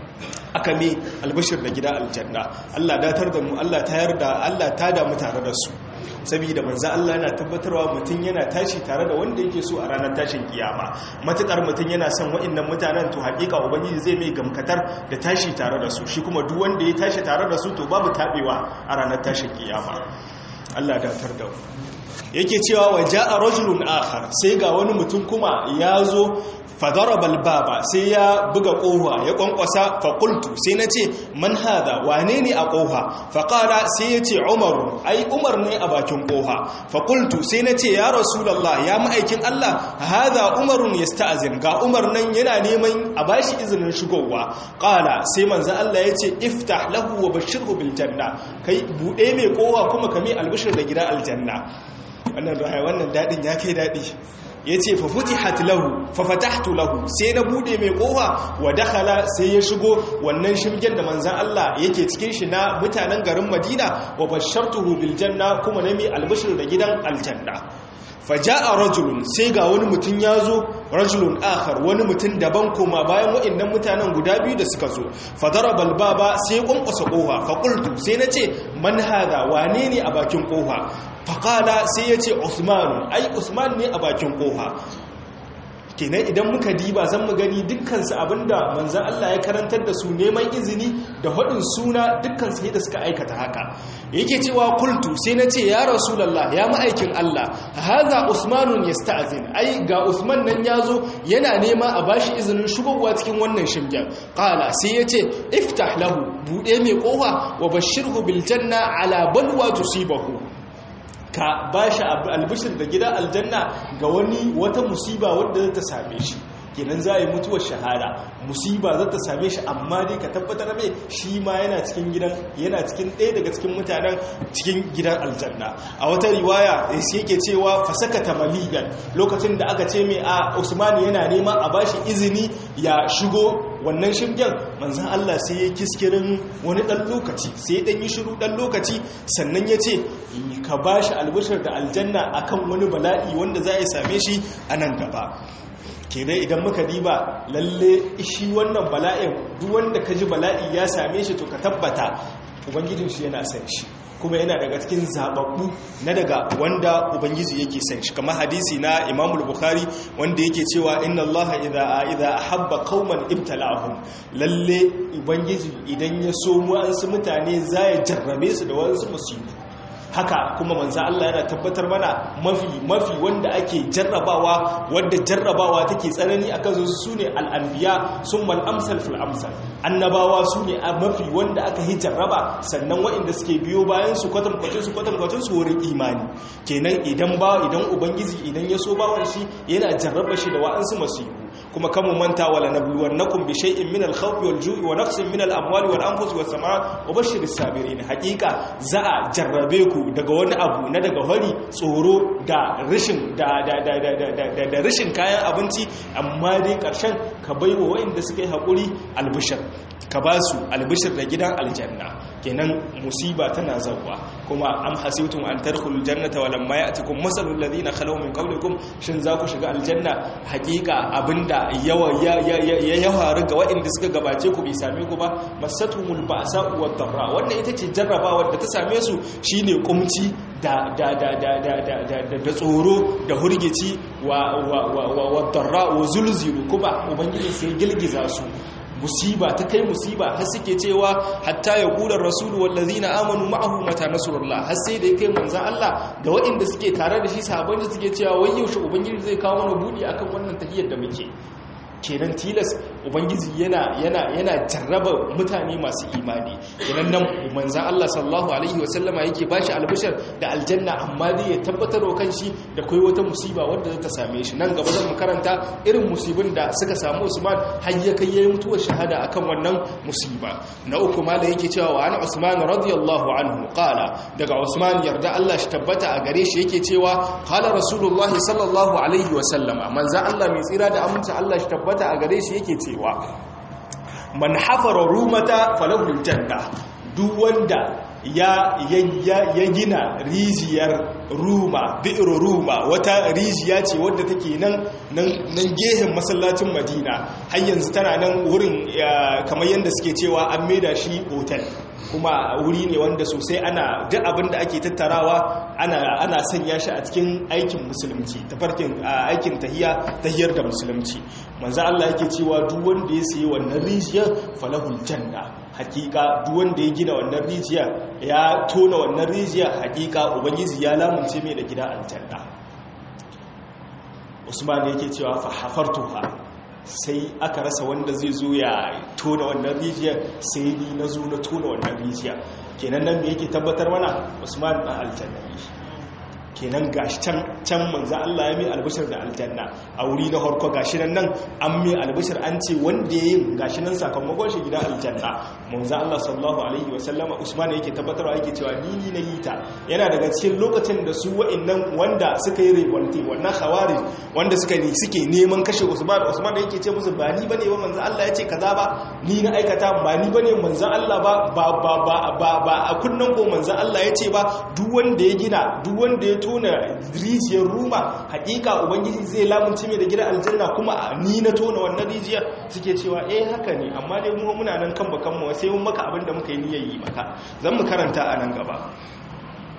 aka mai albashir da gida aljanna Allah datar da mu Allah tayar da Allah ta damu tare da su saboda manzo Allah yana tabbatarwa mutum yana tashi tare da wanda yake so a ranar tashin kiyama matukar mutum yana son wa'annan mutanen to hakika ubangiji zai mai gamkatar da tashi tare da su shi kuma duk wanda ya tashi tare da su to babu tabewa a ranar tashin kiyama Allah datar da mu yake cewa wa ja'a rajulun akhar sai ga wani mutum kuma ya zo fadarabal baba sai ya buga kofa ya kwankwasa faƙultu sai na ce man hada wane ne a kofa faƙala sai ya ce umaru ai umar ne a bakin kofa faƙultu sai na ce ya rasulallah ya ma'aikin allah hada umarun ya sta'azin ga umar nan yana neman a bashi izinin shigowa ƙala sai manzo allah ya ce iftah lahu wa bashirhu bil janna kai buɗe mai kowa kuma kame albishir da gida aljanna wannan wannan daɗin ya kai daɗi ya ce fafutihat lahu fafatahtu lahu sai na bude mai kofa wa dakhala sai ya shigo wannan shimgen da manzan Allah yake cikin shi na mutanen garin Madina wa bashartuhu bil janna kuma na mai albashir da gidan aljanna faja'a rajulun sai ga wani mutum ya zo rajulun akhar wani mutum daban koma bayan waɗannan mutanen guda biyu da suka zo fadarabal baba sai kwankwasa kofa faqultu sai nace man hada wane ne a bakin kofa faqala sai yace usman ai usman ne a bakin kofa kenan idan muka diba zan mu gani dukkansu abinda manzan Allah ya karantar da su neman izini da haɗin suna dukkansu da suka aikata haka yake cewa kultu sai na ce ya rasulallah ya ma'aikin Allah haza usmanun ya sta'azin ai ga usman nan ya zo yana nema a bashi izinin shigowa cikin wannan shimgen ƙala sai ya ce iftah lahu buɗe mai ƙofa wa bashirhu bil janna ala balwa tusibahu ka ba shi albishir da gida aljanna ga wani wata musiba wadda ta same shi kenan za a yi mutuwar shahada musiba za ta same shi amma dai ka tabbatar mai shi ma yana cikin gidan yana cikin ɗaya daga cikin mutanen cikin gidan aljanna a wata riwaya sai yake cewa fasaka ta maligan lokacin da aka ce mai a usmani yana nema a bashi izini ya shigo wannan shirgen manzan Allah sai ya kiskirin wani ɗan lokaci sai ɗan yi shiru ɗan lokaci sannan ya ce ka ba shi albishir da aljanna akan wani bala'i wanda za a same shi a nan gaba kenan idan muka diba lalle shi wannan bala'in duk wanda ka ji bala'i ya same shi to ka tabbata ubangijin shi yana san shi kuma yana daga cikin zababbu na daga wanda ubangiji yake san shi kamar hadisi na Imam Bukhari wanda yake cewa inna Allah idza idza ahabba qauman ibtala'ahum lalle ubangiji idan ya so mu an su mutane zai jarrabe su da wasu musibu haka kuma manzo Allah yana tabbatar mana mafi mafi wanda ake jarrabawa wanda jarrabawa take tsanani akan su sune al-anbiya summa al-amsal fil amsal annabawa sune mafi wanda aka yi jarraba sannan waɗanda suke biyo bayan su kwatan kwatan su kwatan kwatan su wurin imani kenan idan ba idan ubangiji idan ya so bawan shi yana jarraba shi da wa'ansu masifu kuma kamu manta wala nabluwannakum bi shay'in min al-khawfi wal-ju'i wa naqsin min al-amwali wal-anfusi was-samarat wa bashshiris sabirin haqiqa za a jarrabe ku daga wani abu na daga hari tsoro da rashin da da da da da da rashin kayan abinci amma dai karshen ka baiwa wayanda suka yi hakuri albishir ka ba su albishir da gidan aljanna kenan musiba tana zawwa kuma am hasibtum an tadkhulul jannata wa lamma ya'tikum masalul ladina khalaw min qablikum shin za ku shiga aljanna hakika abinda yawa ya ya ya faru ga waɗanda suka gabace ku bai same ku ba masatumul ba'sa wad darra wannan ita ce jarrabawar da ta same su shine kumci da da da da da da da da tsoro da hurgici wa wa wa wa darra wa zulzilu kuma ubangiji sai gilgiza su musiba ta kai musiba har suke cewa hatta ya kula rasulu wallazina amanu ma'ahu mata nasrullah har sai da kai manzon Allah da waɗanda suke tare da shi sahabban da suke cewa wai yaushe ubangiji zai kawo mana budi akan wannan tahiyar da muke kenan tilas ubangiji yana yana yana jarraba mutane masu imani kenan nan manzon Allah sallallahu alaihi wasallama yake bashi albishar da aljanna amma dai ya tabbatar wa kanshi da kai wata musiba wadda za ta same shi nan gaba zan karanta irin musibin da suka samu Usman har ya kai yayin mutuwar shahada akan wannan musiba na uku mala yake cewa wa ana Usman radiyallahu anhu qala daga Usman yarda Allah shi tabbata a gare shi yake cewa qala rasulullah sallallahu alaihi wasallama manzon Allah mai tsira da aminta Allah shi tabbata a gare shi yake cewa man hafara rumata falahul janna duk wanda ya ya gina rijiyar ruma bi'ir ruma wata rijiya ce wadda take nan nan gehen masallacin madina har yanzu tana nan wurin kamar yadda suke cewa an maida shi hotel kuma wuri ne wanda sosai ana duk abin da ake tattarawa ana ana sanya shi a cikin aikin musulunci tafarkin aikin tahiya tahiyar da musulunci manzo Allah yake cewa duk wanda ya sayi wannan rijiyar falahul janna hakika duk wanda ya gina wannan rijiya ya tona wannan rijiya hakika ubangiji ya lamunce mai da gida aljanna usman yake cewa fa hafartuha sai aka rasa wanda zai zo ya tona wannan rijiya sai ni na zo na tona wannan rijiya kenan nan me yake tabbatar mana usman na aljanna kenan gashi can can manzo Allah ya mai albishir da aljanna a wuri na harko gashi nan nan an mai albishir an ce wanda yayin gashi nan sakamakon shi gidan aljanna manzo Allah sallallahu alaihi wa sallama Usman yake tabbatarwa yake cewa ni ni na yi ta yana daga cikin lokacin da su wa'annan wanda suka yi revolte wannan khawarij wanda suka ne suke neman kashe Usman Usman yake ce musu ba ni bane ba manzo Allah ya ce kaza ba ni na aikata ba ni bane manzo Allah ba ba ba ba ba a kunnan ko manzo Allah ya ce ba duk wanda ya gina duk wanda ya tona rijiyar ruma hakika ubangiji zai lamunci mai da gidan aljanna kuma ni na tona wannan rijiyar suke cewa eh haka ne amma dai mu muna nan kan bakan mu sai mun maka abin da muka yi niyyar yi maka zan mu karanta a nan gaba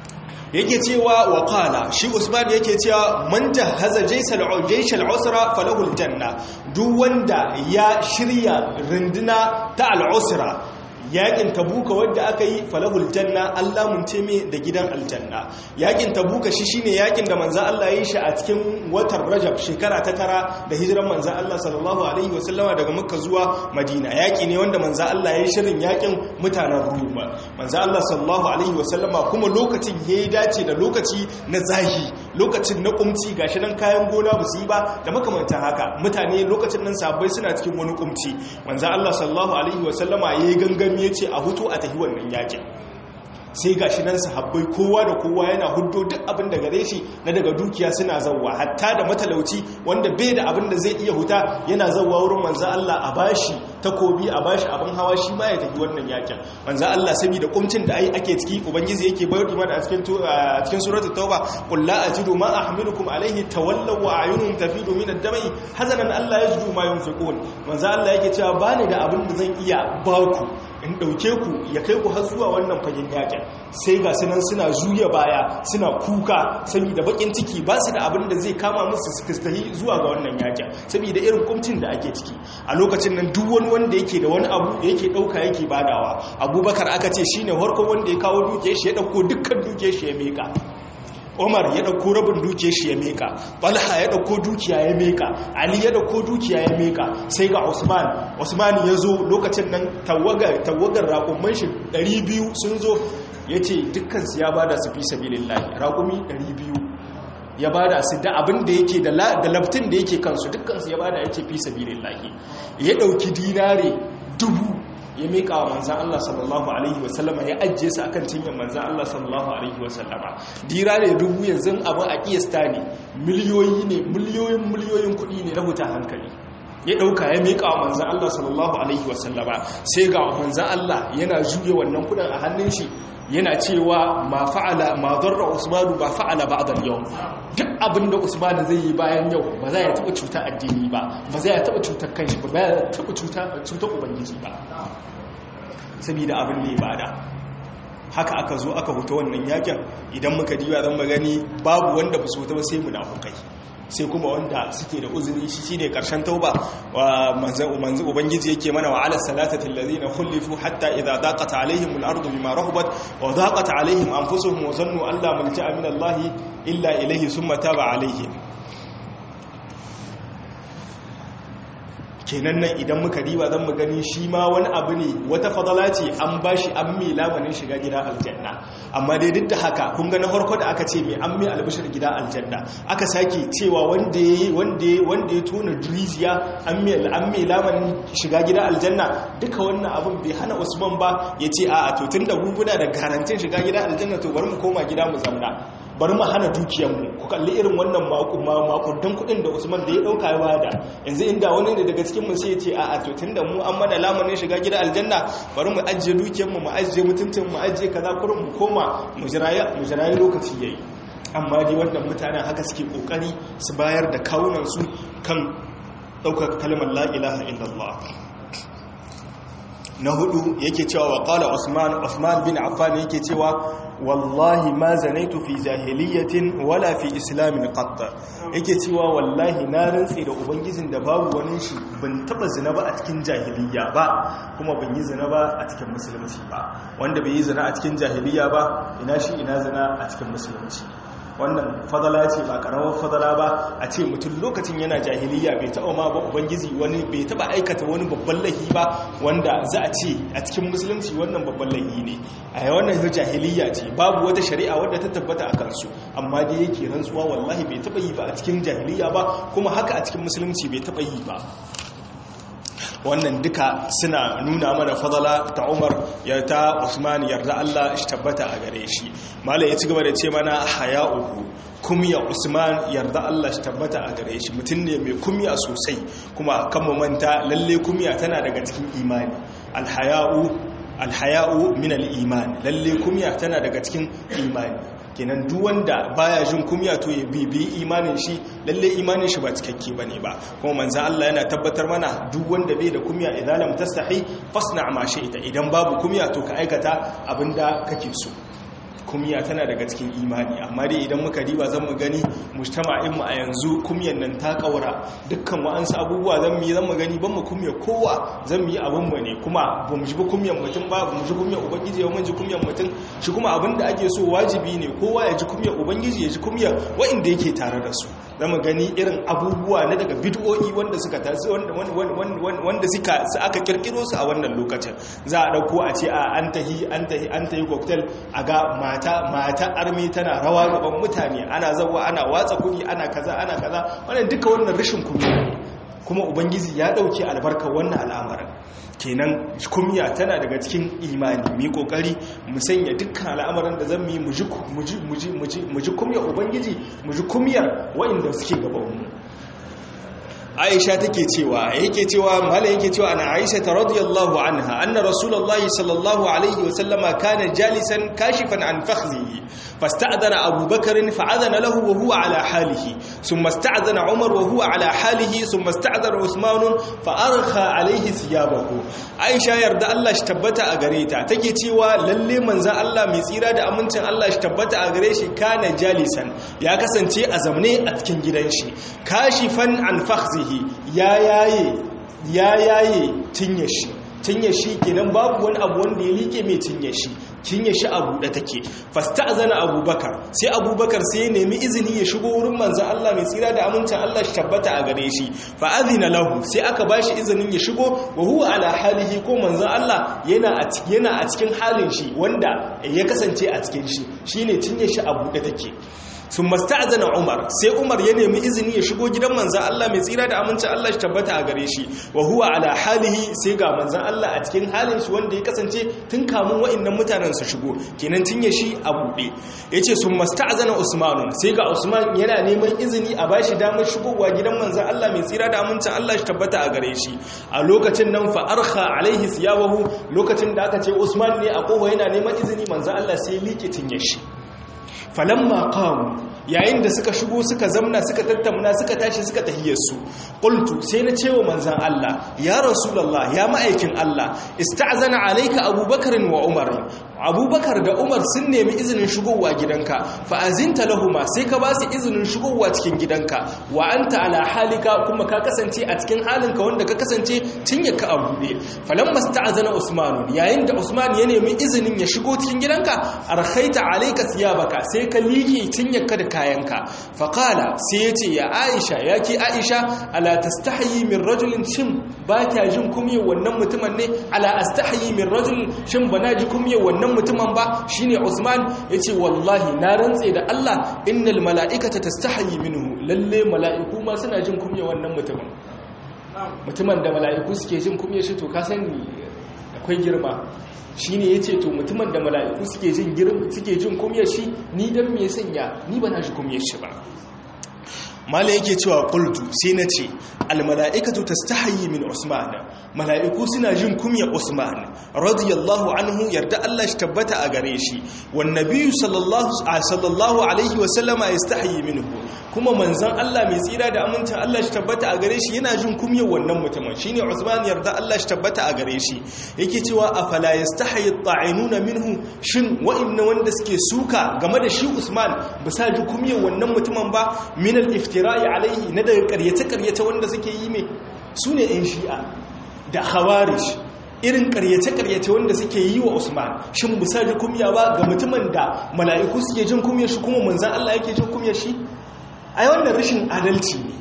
yake cewa wa qala shi usman yake cewa man jahaza jaysal jayshal usra falahu aljanna duk wanda ya shirya runduna ta al-usra yakin tabuka wadda aka yi falahul janna Allah mun teme da gidan aljanna yakin tabuka shi shine yakin da manzo Allah ya yi shi a cikin watan Rajab shekara ta tara da hijiran manzo Allah sallallahu alaihi wasallama daga Makka zuwa Madina yaki ne wanda manzo Allah ya yi shirin yakin mutanen Rum manzo Allah sallallahu alaihi wasallama kuma lokacin yayi dace da lokaci na zahi lokacin na kumci gashi nan kayan gona ba su yi ba da makamantan haka mutane lokacin nan sabbai suna cikin wani kumci manzo Allah sallallahu alaihi wasallama yayi gangan ya ce a hutu a tafi wannan yakin sai ga shi nan sahabbai kowa da kowa yana hudo duk abin da gare shi na daga dukiya suna zauwa hatta da matalauci wanda bai da abin da zai iya huta yana zauwa wurin manzo Allah a bashi takobi a bashi abin hawa shi ma ya tafi wannan yakin manzo Allah saboda kumcin da ai ake ciki ubangiji yake bayar mana a cikin a cikin suratul tauba qul la ajidu ma ahmilukum alayhi tawallaw wa ayunum tafidu min ad-dami hazanan Allah yajidu ma yunfiqun manzo Allah yake cewa bani da abin da zan iya baku in ɗauke ku ya kai ku har zuwa wannan fagen yakin sai ga sunan suna juya baya suna kuka saboda bakin ciki ba su da abin da zai kama musu su kristahi zuwa ga wannan yakin saboda irin kumcin da ake ciki a lokacin nan duk wani wanda yake da wani abu da yake ɗauka yake badawa abubakar aka ce shine farko wanda ya kawo duke shi ya ɗauko dukkan duke shi ya meka Umar ya dauko rabin dukiyar shi ya meka Talha ya dauko dukiya ya meka Ali ya dauko dukiya ya meka sai ga Usman Usman ya zo lokacin nan tawagar tawagar raƙumman shi 200 sun zo yace dukkan su ya bada su fi sabilillah raƙumi 200 ya bada su da abin da yake da da labtin da yake kansu dukkan su ya bada yace fi sabilillah ya dauki dinare dubu ya miƙa wa manzan Allah sallallahu Alaihi wasallama ya ajiye su akan cinyar manzan Allah sallallahu Alaihi wasallama dira ne dubu yanzu abin a ƙiyasta ne miliyoyi ne miliyoyin miliyoyin kuɗi ne na huta hankali ya ɗauka ya miƙa wa manzan Allah sallallahu Alaihi wasallama sai ga manzan Allah yana juye wannan kuɗin a hannun shi yana cewa ma fa'ala ma zarra usmanu ba fa'ala ba'da yau duk abin da usmanu zai yi bayan yau ba za ya taɓa cuta addini ba ba za ya taɓa cutar kanshi ba ba ya taɓa cutar ubangiji ba saboda abin da ya bada haka aka zo aka huta wannan yakin idan muka diba zan magani babu wanda ba su huta ba sai munafukai sai kuma wanda suke da uzuri shi shine karshen tauba wa manzan ubangiji yake mana wa ala salatati allazina khulifu hatta idza daqat alaihim al-ardu bima rahabat wa daqat alaihim anfusuhum wa zannu an la malja'a min allahi illa ilayhi thumma taba alaihim kenan nan idan muka riba zan mu gani shi ma wani abu ne wata fadala ce an bashi an mai lamanin shiga gida aljanna amma dai duk da haka kun ga na farko da aka ce mai an mai albishir gida aljanna aka sake cewa wanda ya wanda wanda ya tona duriziya an mai an mai lamanin shiga gida aljanna duka wannan abin bai hana Usman ba ya ce a to tunda guguna da garantin shiga gida aljanna to bari mu koma gida mu zamna bari mu hana dukiyarmu ku kalli irin wannan makudan kudin da usman da ya dauka ya bada yanzu inda wani ne daga cikin mu sai ya ce a'a to tunda mu an mana lamarin shiga gida aljanna bari mu ajiye dukiyarmu mu ajiye mutuntun mu ajiye kaza kurin mu koma mu jirayi mu jirayi lokaci yayi amma dai wannan mutanen haka suke kokari su bayar da kawunan su kan daukar kalmar la ilaha illallah na hudu yake cewa wa qala usman usman bin affan yake cewa wallahi ma zanaitu fi jahiliyatin wala fi islamin qatta yake cewa wallahi na rantsi da ubangijin da babu wani shi ban taba zina ba a cikin jahiliya ba kuma ban yi zina ba a cikin musulunci ba wanda bai yi zina a cikin jahiliya ba ina shi ina zina a cikin musulunci wannan fadala ce ba karamar fadala ba a ce mutum lokacin yana jahiliya bai taɓa ma ba ubangiji wani bai taɓa aikata wani babban lahi ba wanda za a ce a cikin musulunci wannan babban lahi ne a wannan jahiliya ce babu wata shari'a wadda ta tabbata a kansu amma dai yake rantsuwa wallahi bai taɓa yi ba a cikin jahiliya ba kuma haka a cikin musulunci bai taɓa yi ba wannan duka suna nuna mana fadala ta umar ya ta usman yarda allah shi tabbata a gare shi malai ya ci gaba da ce mana haya uku kumya usman yarda allah shi tabbata a gare shi mutum ne mai kumya sosai kuma kan manta lalle kumya tana daga cikin imani alhaya'u alhaya'u min al-iman lalle kumya tana daga cikin imani kenan duk wanda baya jin kumya to ya bibi imanin shi lalle imanin shi ba cikakke bane ba kuma manzo Allah yana tabbatar mana duk wanda bai da kumya idan lam tastahi fasna ma shi'ta idan babu kumya to ka aikata abinda kake so kumya tana daga cikin imani amma dai idan muka diba zan mu gani mujtama'in mu a yanzu kumyan nan ta kaura dukkan wa'ansu abubuwa zan mu yi zan mu gani ban mu kumya kowa zan mu yi abin mu ne kuma ba mu ji kumyan mutum ba ba mu ji kumyan ubangiji ba mun ji kumyan mutum shi kuma abin da ake so wajibi ne kowa ya ji kumyan ubangiji ya ji kumyan wa'inda yake tare da su zan mu gani irin abubuwa na daga bid'o'i wanda suka tasi wanda wanda suka aka kirkiro su a wannan lokacin za a dauko a ce a an tahi an tahi an tahi cocktail a ga mata mata armi tana rawa gaban mutane ana zawa ana watsa kudi ana kaza ana kaza wannan duka wannan rashin kunya kuma ubangiji ya dauke albarkar wannan al'amarin kenan kumya tana daga cikin imani mu kokari mu sanya dukkan al'amuran da zan yi mu ji kumya ubangiji mu ji kumyar waɗanda suke gaban mu aisha take cewa yake cewa mala yake cewa ana aisha ta radiyallahu anha anna rasulullahi sallallahu alaihi wa sallama kana jalisan kashifan an fakhzihi fasta'dana abu bakr fa'adana lahu wa huwa ala halihi thumma ista'dana umar wa huwa ala halihi thumma ista'dana usman fa arkha alaihi thiyabahu aisha yarda Allah shi tabbata a gare ta take cewa lalle manzon Allah mai tsira da amincin Allah shi tabbata a gare shi kana jalisan ya kasance a zamne a cikin gidan shi kashifan an fakhzihi ya yaye ya yaye tinye shi tinye shi kenan babu wani abu wanda ya like mai tinye shi tinye shi a buɗe take fasta'zana abubakar sai abubakar sai ya nemi izini ya shigo wurin manzon Allah mai tsira da amincin Allah shi tabbata a gare shi fa azina lahu sai aka bashi izinin ya shigo wa huwa ala halihi ko manzon Allah yana a yana a cikin halin shi wanda ya kasance a cikin shi shine tinye shi a buɗe take sun masta'azana umar sai umar ya nemi izini ya shigo gidan manzan Allah mai tsira da amincin Allah shi tabbata a gare shi wa huwa ala halihi sai ga manzan Allah a cikin halin shi wanda ya kasance tun kamun wa'annan mutanen su shigo kenan tun ya shi a buɗe yace sun masta'azana usman sai ga usman yana neman izini a bashi damar shigowa gidan manzan Allah mai tsira da amincin Allah shi tabbata a gare shi a lokacin nan fa arkha alaihi siyabahu lokacin da aka ce usman ne a kowa yana neman izini manzan Allah sai liƙe tinye shi falamma qamu yayin da suka shigo suka zamna suka tattauna suka tashi suka tahiyarsu qultu sai na cewa manzan Allah ya rasulullah ya ma'aikin Allah ista'zana alayka abubakar wa umar abubakar da umar sun nemi izinin shigowa gidanka fa azinta lahuma sai ka ba su izinin shigowa cikin gidanka wa anta ala halika kuma ka kasance a cikin halinka wanda ka kasance tun ya ka abude falamma sta'zana usman yayin da usman ya nemi izinin ya shigo cikin gidanka arkhaita alayka thiyabaka sai ka liƙe tun ya da kayanka faƙala sai ya ce ya aisha ya ke aisha ala tastahayi min rajulin shin ba kya jin kumye wannan mutumin ne ala astahayi min rajulin shin ba na ji kumye wannan mutumin ba shine usman ya ce wallahi na rantse da allah innal mala'ikata tastahayi minhu lalle mala'iku ma suna jin kumye wannan mutumin mutumin da mala'iku suke jin kumye shi to ka sani akwai girma shi ne ya ce to mutumin da mala'iku suke jin girin suke jin kumyar shi ni don me sanya ni ba na shi kumyar shi ba mala yake cewa qultu sai na ce almala'ikatu tastahayi min usman mala'iku suna jin kumyar usman radiyallahu anhu yarda Allah shi tabbata a gare shi wan nabiyyu sallallahu sallallahu alaihi wa sallama yastahayi minhu kuma manzon Allah mai tsira da amincin Allah shi tabbata a gare shi yana jin kumyar wannan mutumin shine Usman yarda Allah shi tabbata a gare shi yake cewa afala yastahi at-ta'inuna minhu shin wa'inna wanda suke suka game da shi Usman ba sa ji kumyar wannan mutumin ba min al-iftira'i alaihi na daga ƙaryace ƙaryace wanda suke yi mai sune ɗan shi'a da khawarij irin karyace-karyace wanda suke yi wa Usman shin busa ji kumya ba ga mutumin da mala'iku suke jin kumyar shi kuma manzan Allah yake jin kumyar shi ai wannan rashin adalci ne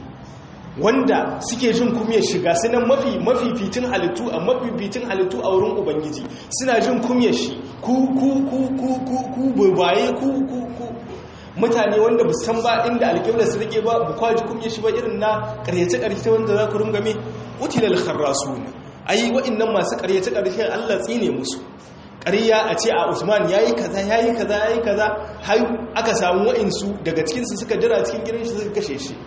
wanda suke jin kumyar shiga sunan mafi mafificin halittu a mafificin halittu a wurin ubangiji suna jin kumyar shi ku ku ku ku ku ku babaye ku ku ku mutane wanda bu san ba inda alƙiblar su rike ba bu kwaji kumyar shi ba irin na karyace-karyace wanda za ku rungame utilal kharrasun ai wa'annan masu karyace-karyace Allah tsine musu ƙarya a ce a usman ya yi kaza ya yi kaza ya yi kaza har aka samu wa'insu daga cikinsu suka jira cikin gidan shi suka kashe shi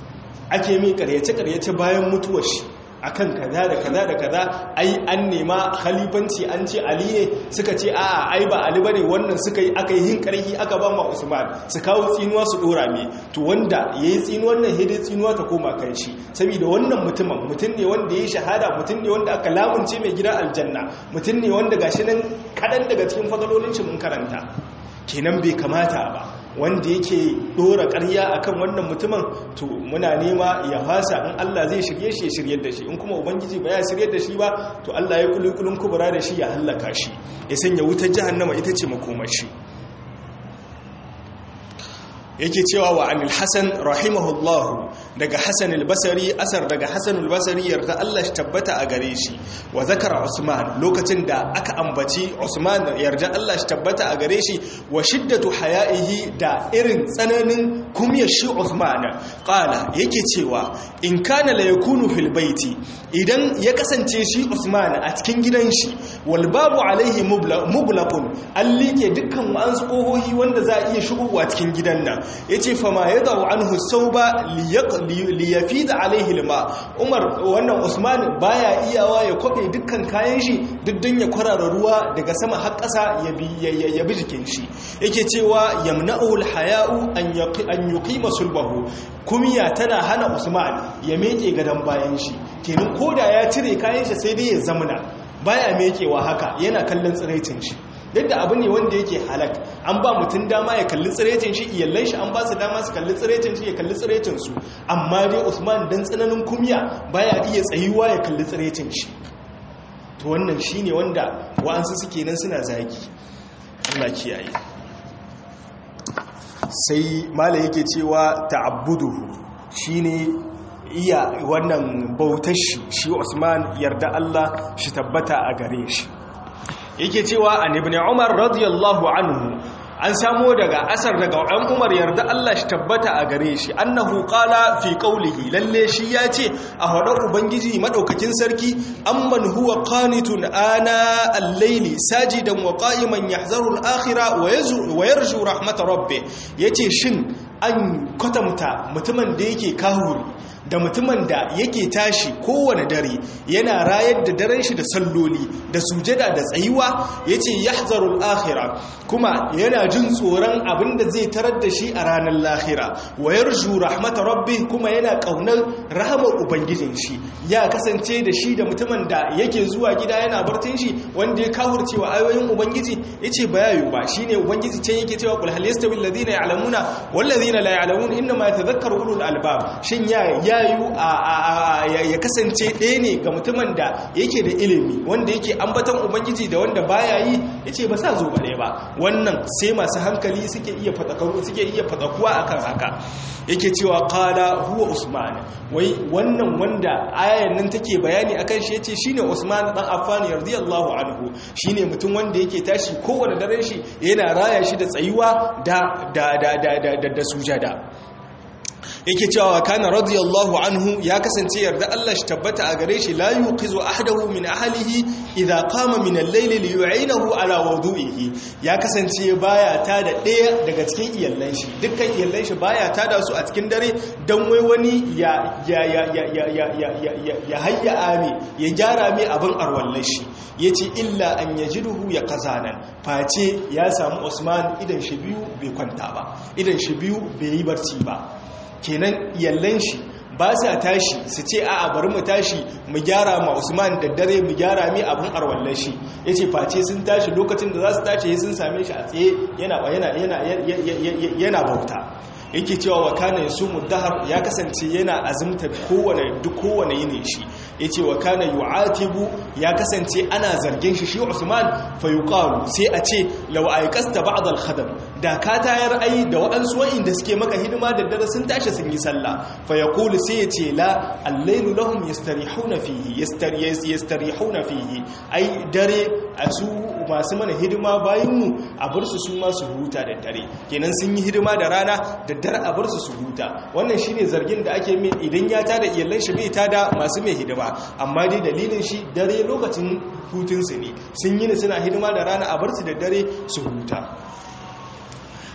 ake mai karyace-karyace bayan mutuwar shi akan kaza da kaza da kaza ai an nema khalifanci an ce ali ne suka ce a'a ai ba ali bane wannan suka yi aka yi hin karhi aka ba ma usman su kawo tsinuwa su dora me to wanda yayi tsinuwar nan hede tsinuwa ta koma kan shi saboda wannan mutumin mutum ne wanda yayi shahada mutum ne wanda aka lamunce mai gidan aljanna mutum ne wanda gashi nan kadan daga cikin fadalolin shi mun karanta kenan bai kamata ba wanda yake dora ƙarya akan wannan mutumin to muna nema ya fasa in Allah zai shirye shi ya shiryar da shi in kuma ubangiji ba ya shiryar da shi ba to Allah ya kulikulun kubura da shi ya hallaka shi ya sanya wutar jahannama ita ce makomar shi yake cewa wa anil hasan rahimahullahu daga hasan al-basri asar daga hasan al-basri yarda Allah shi tabbata a gare shi wa zakara usman lokacin da aka ambaci usman yarda Allah shi tabbata a gare shi wa shiddatu haya'ihi da irin tsananin kumyar shi usman qala yake cewa in kana la yakunu fil baiti idan ya kasance shi usman a cikin gidan shi wal babu alaihi mublaqun an like dukkan wa'ansu kohohi wanda za a iya shigowa cikin gidan nan ya ce fama ya zau an husau ba liyafi da alaihi lima umar wannan usman baya iyawa ya kwabe dukkan kayan shi duk ya kwarara ruwa daga sama har ƙasa ya bi jikin shi yake cewa yamna'ul haya'u an yuqima sulbahu kumiya tana hana usman ya meke gadon bayan shi kenan koda ya cire kayan shi sai dai ya zamana baya mekewa haka yana kallon tsiraicin shi yadda abu ne wanda yake halak an ba mutum dama ya kalli tsirecin shi iyallan shi an ba su dama su kalli tsirecin shi ya kalli tsirecin su amma dai usman dan tsananin kumya baya iya tsayuwa ya kalli tsirecin shi to wannan shine wanda wa'ansu suke nan suna zagi Allah kiyaye sai mala yake cewa ta'abbuduhu shine iya wannan bautar shi shi Usman yarda Allah shi tabbata a gare shi yake cewa an ibn umar radiyallahu anhu an samo daga asar daga ɗan umar yarda Allah shi tabbata a gare shi annahu qala fi qawlihi lalle shi ya ce a hada ubangiji madaukakin sarki amman huwa qanitun ana al-layli sajidan wa qa'iman yahzaru al-akhirah wa yarju rahmat rabbih yace shin an kwatamta mutumin da yake kahuri da mutumin da yake tashi kowane dare yana rayar da daren shi da salloli da sujada da tsayuwa yace yahzarul akhira kuma yana jin tsoron abin da zai tarar da shi a ranar lahira wa yarju rahmat rabbih kuma yana kaunar rahamar ubangijin shi ya kasance da shi da mutumin da yake zuwa gida yana bartin shi wanda ya kafurcewa ayoyin ubangiji yace bayayu ba shine ubangiji can yake cewa kul hal yastawi alladhina ya'lamuna wal ladhina la ya'lamun inma yatadhakkaru ulul albab shin ya yayu ya kasance ɗaya ne ga mutumin da yake da ilimi wanda yake ambaton ubangiji da wanda baya yi yace ba sa zo ba ɗaya ba wannan sai masu hankali suke iya fadakarwa suke iya fadakuwa akan haka yake cewa qala huwa usman wai wannan wanda ayan nan take bayani akan shi yace shine usman dan affan radiyallahu anhu shine mutum wanda yake tashi kowanne daren shi yana raya shi da tsayuwa da da da da da sujada yake cewa kana radiyallahu anhu ya kasance yarda Allah shi tabbata a gare shi la yuqizu ahadahu min ahlihi idza qama min al-layl li yu'inahu ala wudu'ihi ya kasance baya ta da daya daga cikin iyallan shi dukkan iyallan shi baya ta da su a cikin dare dan wai wani ya ya ya ya ya ya ya ya hayya ami ya gyara mai abin arwallan shi yace illa an yajiduhu ya qazanan face ya samu Usman idan shi biyu bai kwanta ba idan shi biyu bai yi barci ba kenan yallan shi ba sa tashi su ce a bari mu tashi mu gyara ma Usman da dare mu gyara mi abin arwallar shi yace face sun tashi lokacin da za su tashi sun same shi a tsaye yana yana yana yana bauta yake cewa wa kana yasumu dahar ya kasance yana azumta kowane duk kowane yini shi yace wa kana yu'atibu ya kasance ana zargin shi shi Usman fa yuqalu sai a ce law ayqasta ba'd al-khadam da ka tayar ai da waɗansu wa'inda suke maka hidima da dare sun tashi sun yi sallah fa yaqulu sai yace la al-laylu lahum yastarihuna fihi yastarihuna fihi ai dare a su masu mana hidima bayan mu a bar su su ma su huta da dare kenan sun yi hidima da rana da dare a bar su su huta wannan shine zargin da ake mai idan ya tada iyalan shi bai tada masu mai hidima amma dai dalilin shi dare lokacin hutun su ne sun yi ne suna hidima da rana a bar su da dare su huta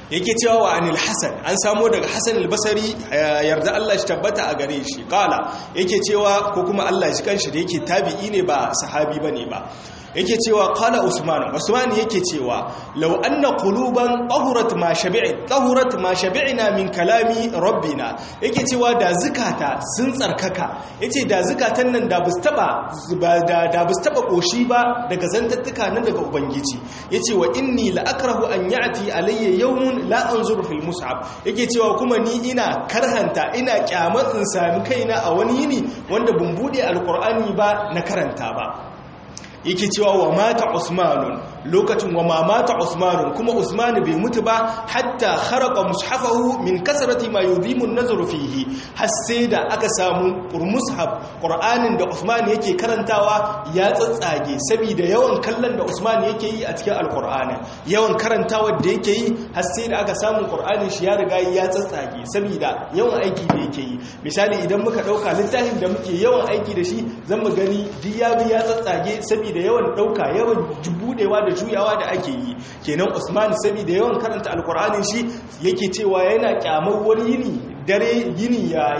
yake cewa wa anil hasan an samo daga hasan albasari yarda Allah shi tabbata a gare shi kala yake cewa ko kuma Allah shi kanshi da yake tabi'i ne ba sahabi bane ba yake cewa qala usman usman yake cewa law anna quluban tahurat ma shabi'i tahurat ma shabi'na min kalami rabbina yake cewa da zukata sun tsarkaka yace da zukatan nan da bus taba da da bus taba koshi ba daga zantattuka nan daga ubangiji yace wa inni la akrahu an ya'ti alayya yawmun la anzuru fil mus'ab yake cewa kuma ni ina karhanta ina kyamar in sami kaina a wani yini wanda bun bude alqur'ani ba na karanta ba yake cewa wa mata usmanun lokacin wa ma mata usmanun kuma usman bai mutu ba hatta kharaqa mushafahu min kasrati ma yudimu an-nazaru fihi har sai da aka samu mushaf qur'anin da usman yake karantawa ya tsatsage saboda yawan kallon da usman yake yi a cikin alqur'ani yawan karantawa da yake yi har sai da aka samu qur'anin shi ya riga ya tsatsage saboda yawan aiki da yake yi misali idan muka dauka littafin da muke yawan aiki da shi zan mu gani diyabi ya tsatsage saboda da yawan dauka yawan budewa da juyawa da ake yi kenan usman saboda yawan karanta alkur'anin shi yake cewa yana kyamar wani yini dare yini ya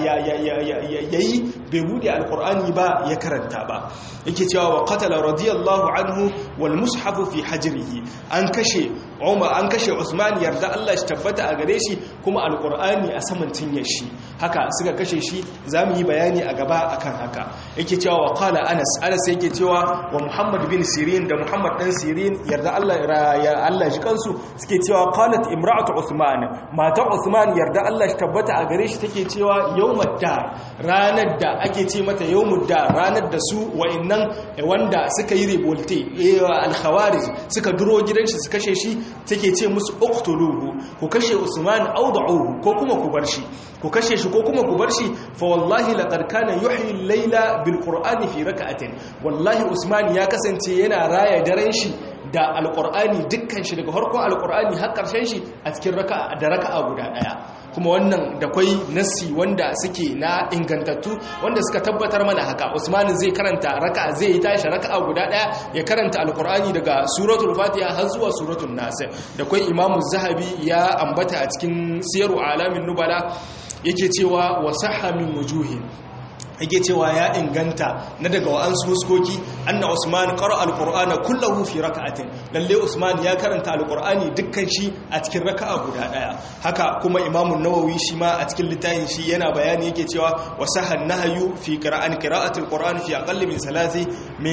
yi bai bude alkur'ani ba ya karanta ba yake cewa wa qatala radiyallahu anhu wal mushafu fi hajrihi an kashe Umar an kashe Usman yarda Allah shi tabbata a gare shi kuma alkur'ani a saman cinyar shi haka suka kashe shi zamu yi bayani a gaba akan haka yake cewa wa qala Anas Anas yake cewa wa Muhammad bin Sirin da Muhammad dan Sirin yarda Allah ya Allah shi kansu suke cewa qalat imra'atu Usman mata Usman yarda Allah shi tabbata a gare shi take cewa yawmud dar ranar da ake ce mata yawmud dar ranar da su wa'annan wanda suka yi revolte al-khawarij suka duro gidan shi su kashe shi take ce musu uqtuluhu ku kashe Usman aw da'uhu ko kuma ku bar shi ku kashe shi ko kuma ku bar shi fa wallahi laqad kana yuhyi al-layla bil qur'ani fi rak'atin wallahi Usman ya kasance yana raya daren shi da alqur'ani dukkan shi daga farkon alqur'ani har karshen shi a cikin raka'a da raka'a guda daya kuma wannan da kwai nassi wanda suke na ingantattu wanda suka tabbatar mana haka Usman zai karanta raka'a zai yi tashi raka'a guda daya ya karanta alqur'ani daga suratul fatiha har zuwa suratul nas da kwai imamu zahabi ya ambata a cikin siyaru alamin nubala yake cewa wasahha min wujuhin yake cewa ya inganta na daga wa'ansu huskoki anna usman qara alqur'ana kullahu fi rak'atin lalle usman ya karanta alqur'ani dukkan shi a cikin raka'a guda daya haka kuma imam an-nawawi shi ma a cikin littafin shi yana bayani yake cewa wasahan nahyu fi qira'an qira'ati alqur'ani fi aqall min salasi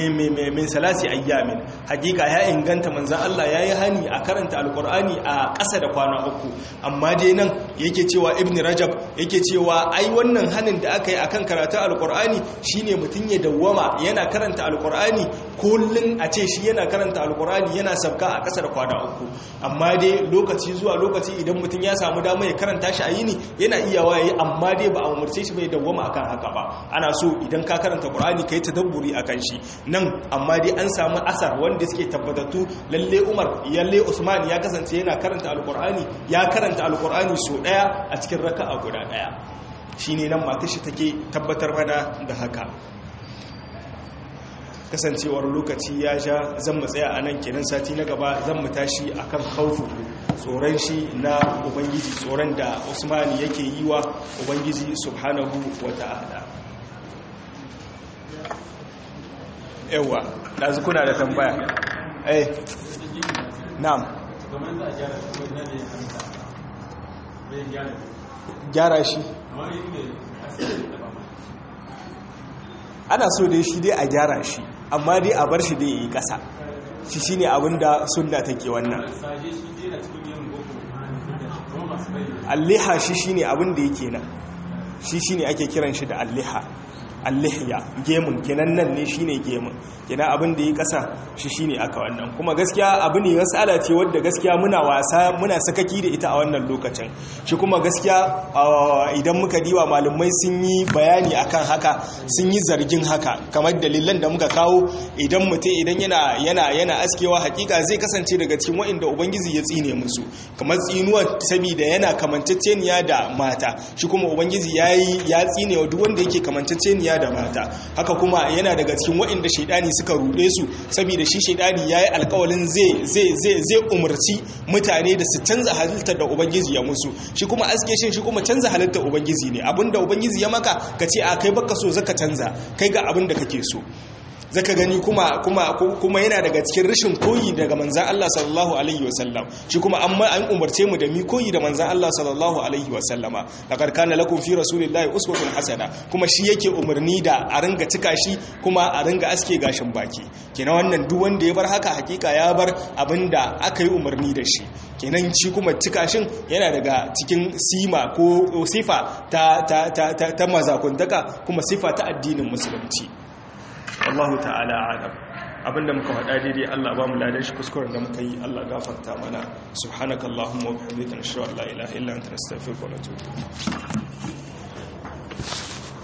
min salasi ayyamin hakika ya inganta manzon Allah yayi hani a karanta alqur'ani a ƙasa da kwana uku amma dai nan yake cewa ibn rajab yake cewa ai wannan hanin da aka yi akan karatu alkur'ani shine mutum ya dawwama yana karanta alkur'ani kullun a ce shi yana karanta alkur'ani yana sabka a kasar kwana uku amma dai lokaci zuwa lokaci idan mutum ya samu dama ya karanta shi a yini yana iya waye amma dai ba a umarce shi bai dawwama akan haka ba ana so idan ka karanta qur'ani kai tadabburi akan shi nan amma dai an samu asar wanda suke tabbatattu lalle Umar yalle Usman ya kasance yana karanta alkur'ani ya karanta alkur'ani so daya a cikin raka'a guda daya shi ne nan matashi take tabbatar mana da haka kasancewar lokaci ya sha zan mu tsaya a nan kenan sati na gaba zan mu tashi a kan haufu tsoron shi na ubangiji tsoron da usmani yake yi wa ubangiji subhanahu wa ta'ala yawa ɗazu kuna da tambaya eh na'am gyara shi ana so dai shi dai a gyara shi amma dai a bar shi dai yi kasa shi shine abinda sunna take wannan alliha shi shine abinda yake nan shi shine ake kiran shi da alliha allihya gemun kenan nan ne shine gemun kenan abin da yi kasa shi shine aka wannan kuma gaskiya abu ne masala ce wadda gaskiya muna wasa muna sakaki da ita a wannan lokacin shi kuma gaskiya idan muka diwa malumai sun yi bayani akan haka sun yi zargin haka kamar dalilan da muka kawo idan mutum idan yana yana yana askewa hakika zai kasance daga cikin wa'inda ubangiji ya tsine musu kamar tsinuwa saboda yana kamanceceniya da mata shi kuma ubangiji yayi ya tsine wa duk wanda yake kamanceceniya ɗiya da mata haka kuma yana daga cikin waɗanda shaidani suka ruɗe su saboda shi shaidani yayi alƙawalin zai zai zai zai umarci mutane da su canza halittar da ubangiji ya musu shi kuma aske shin shi kuma canza halittar ubangiji ne abinda ubangiji ya maka ka ce a kai baka so zaka canza kai ga abin da kake so zaka gani kuma kuma kuma yana daga cikin rashin koyi daga manzan Allah sallallahu alaihi wasallam shi kuma an an umarce mu da mi koyi da manzan Allah sallallahu alaihi wasallama laqad kana lakum fi rasulillahi uswatun hasana kuma shi yake umarni da a ringa cika shi kuma a ringa aske gashin baki kenan wannan duk wanda ya bar haka hakika ya bar abinda aka yi umarni da shi kenan shi kuma cika shin yana daga cikin sima ko sifa ta ta ta ta mazakuntaka kuma sifa ta addinin musulunci Allah ta'ala alam abinda muka faɗa daidai Allah ba mu ladan shi kuskuren da muka yi Allah gafarta mana subhanakallahumma wa bihamdika nashhadu an la ilaha illa anta nastaghfiruka wa natubu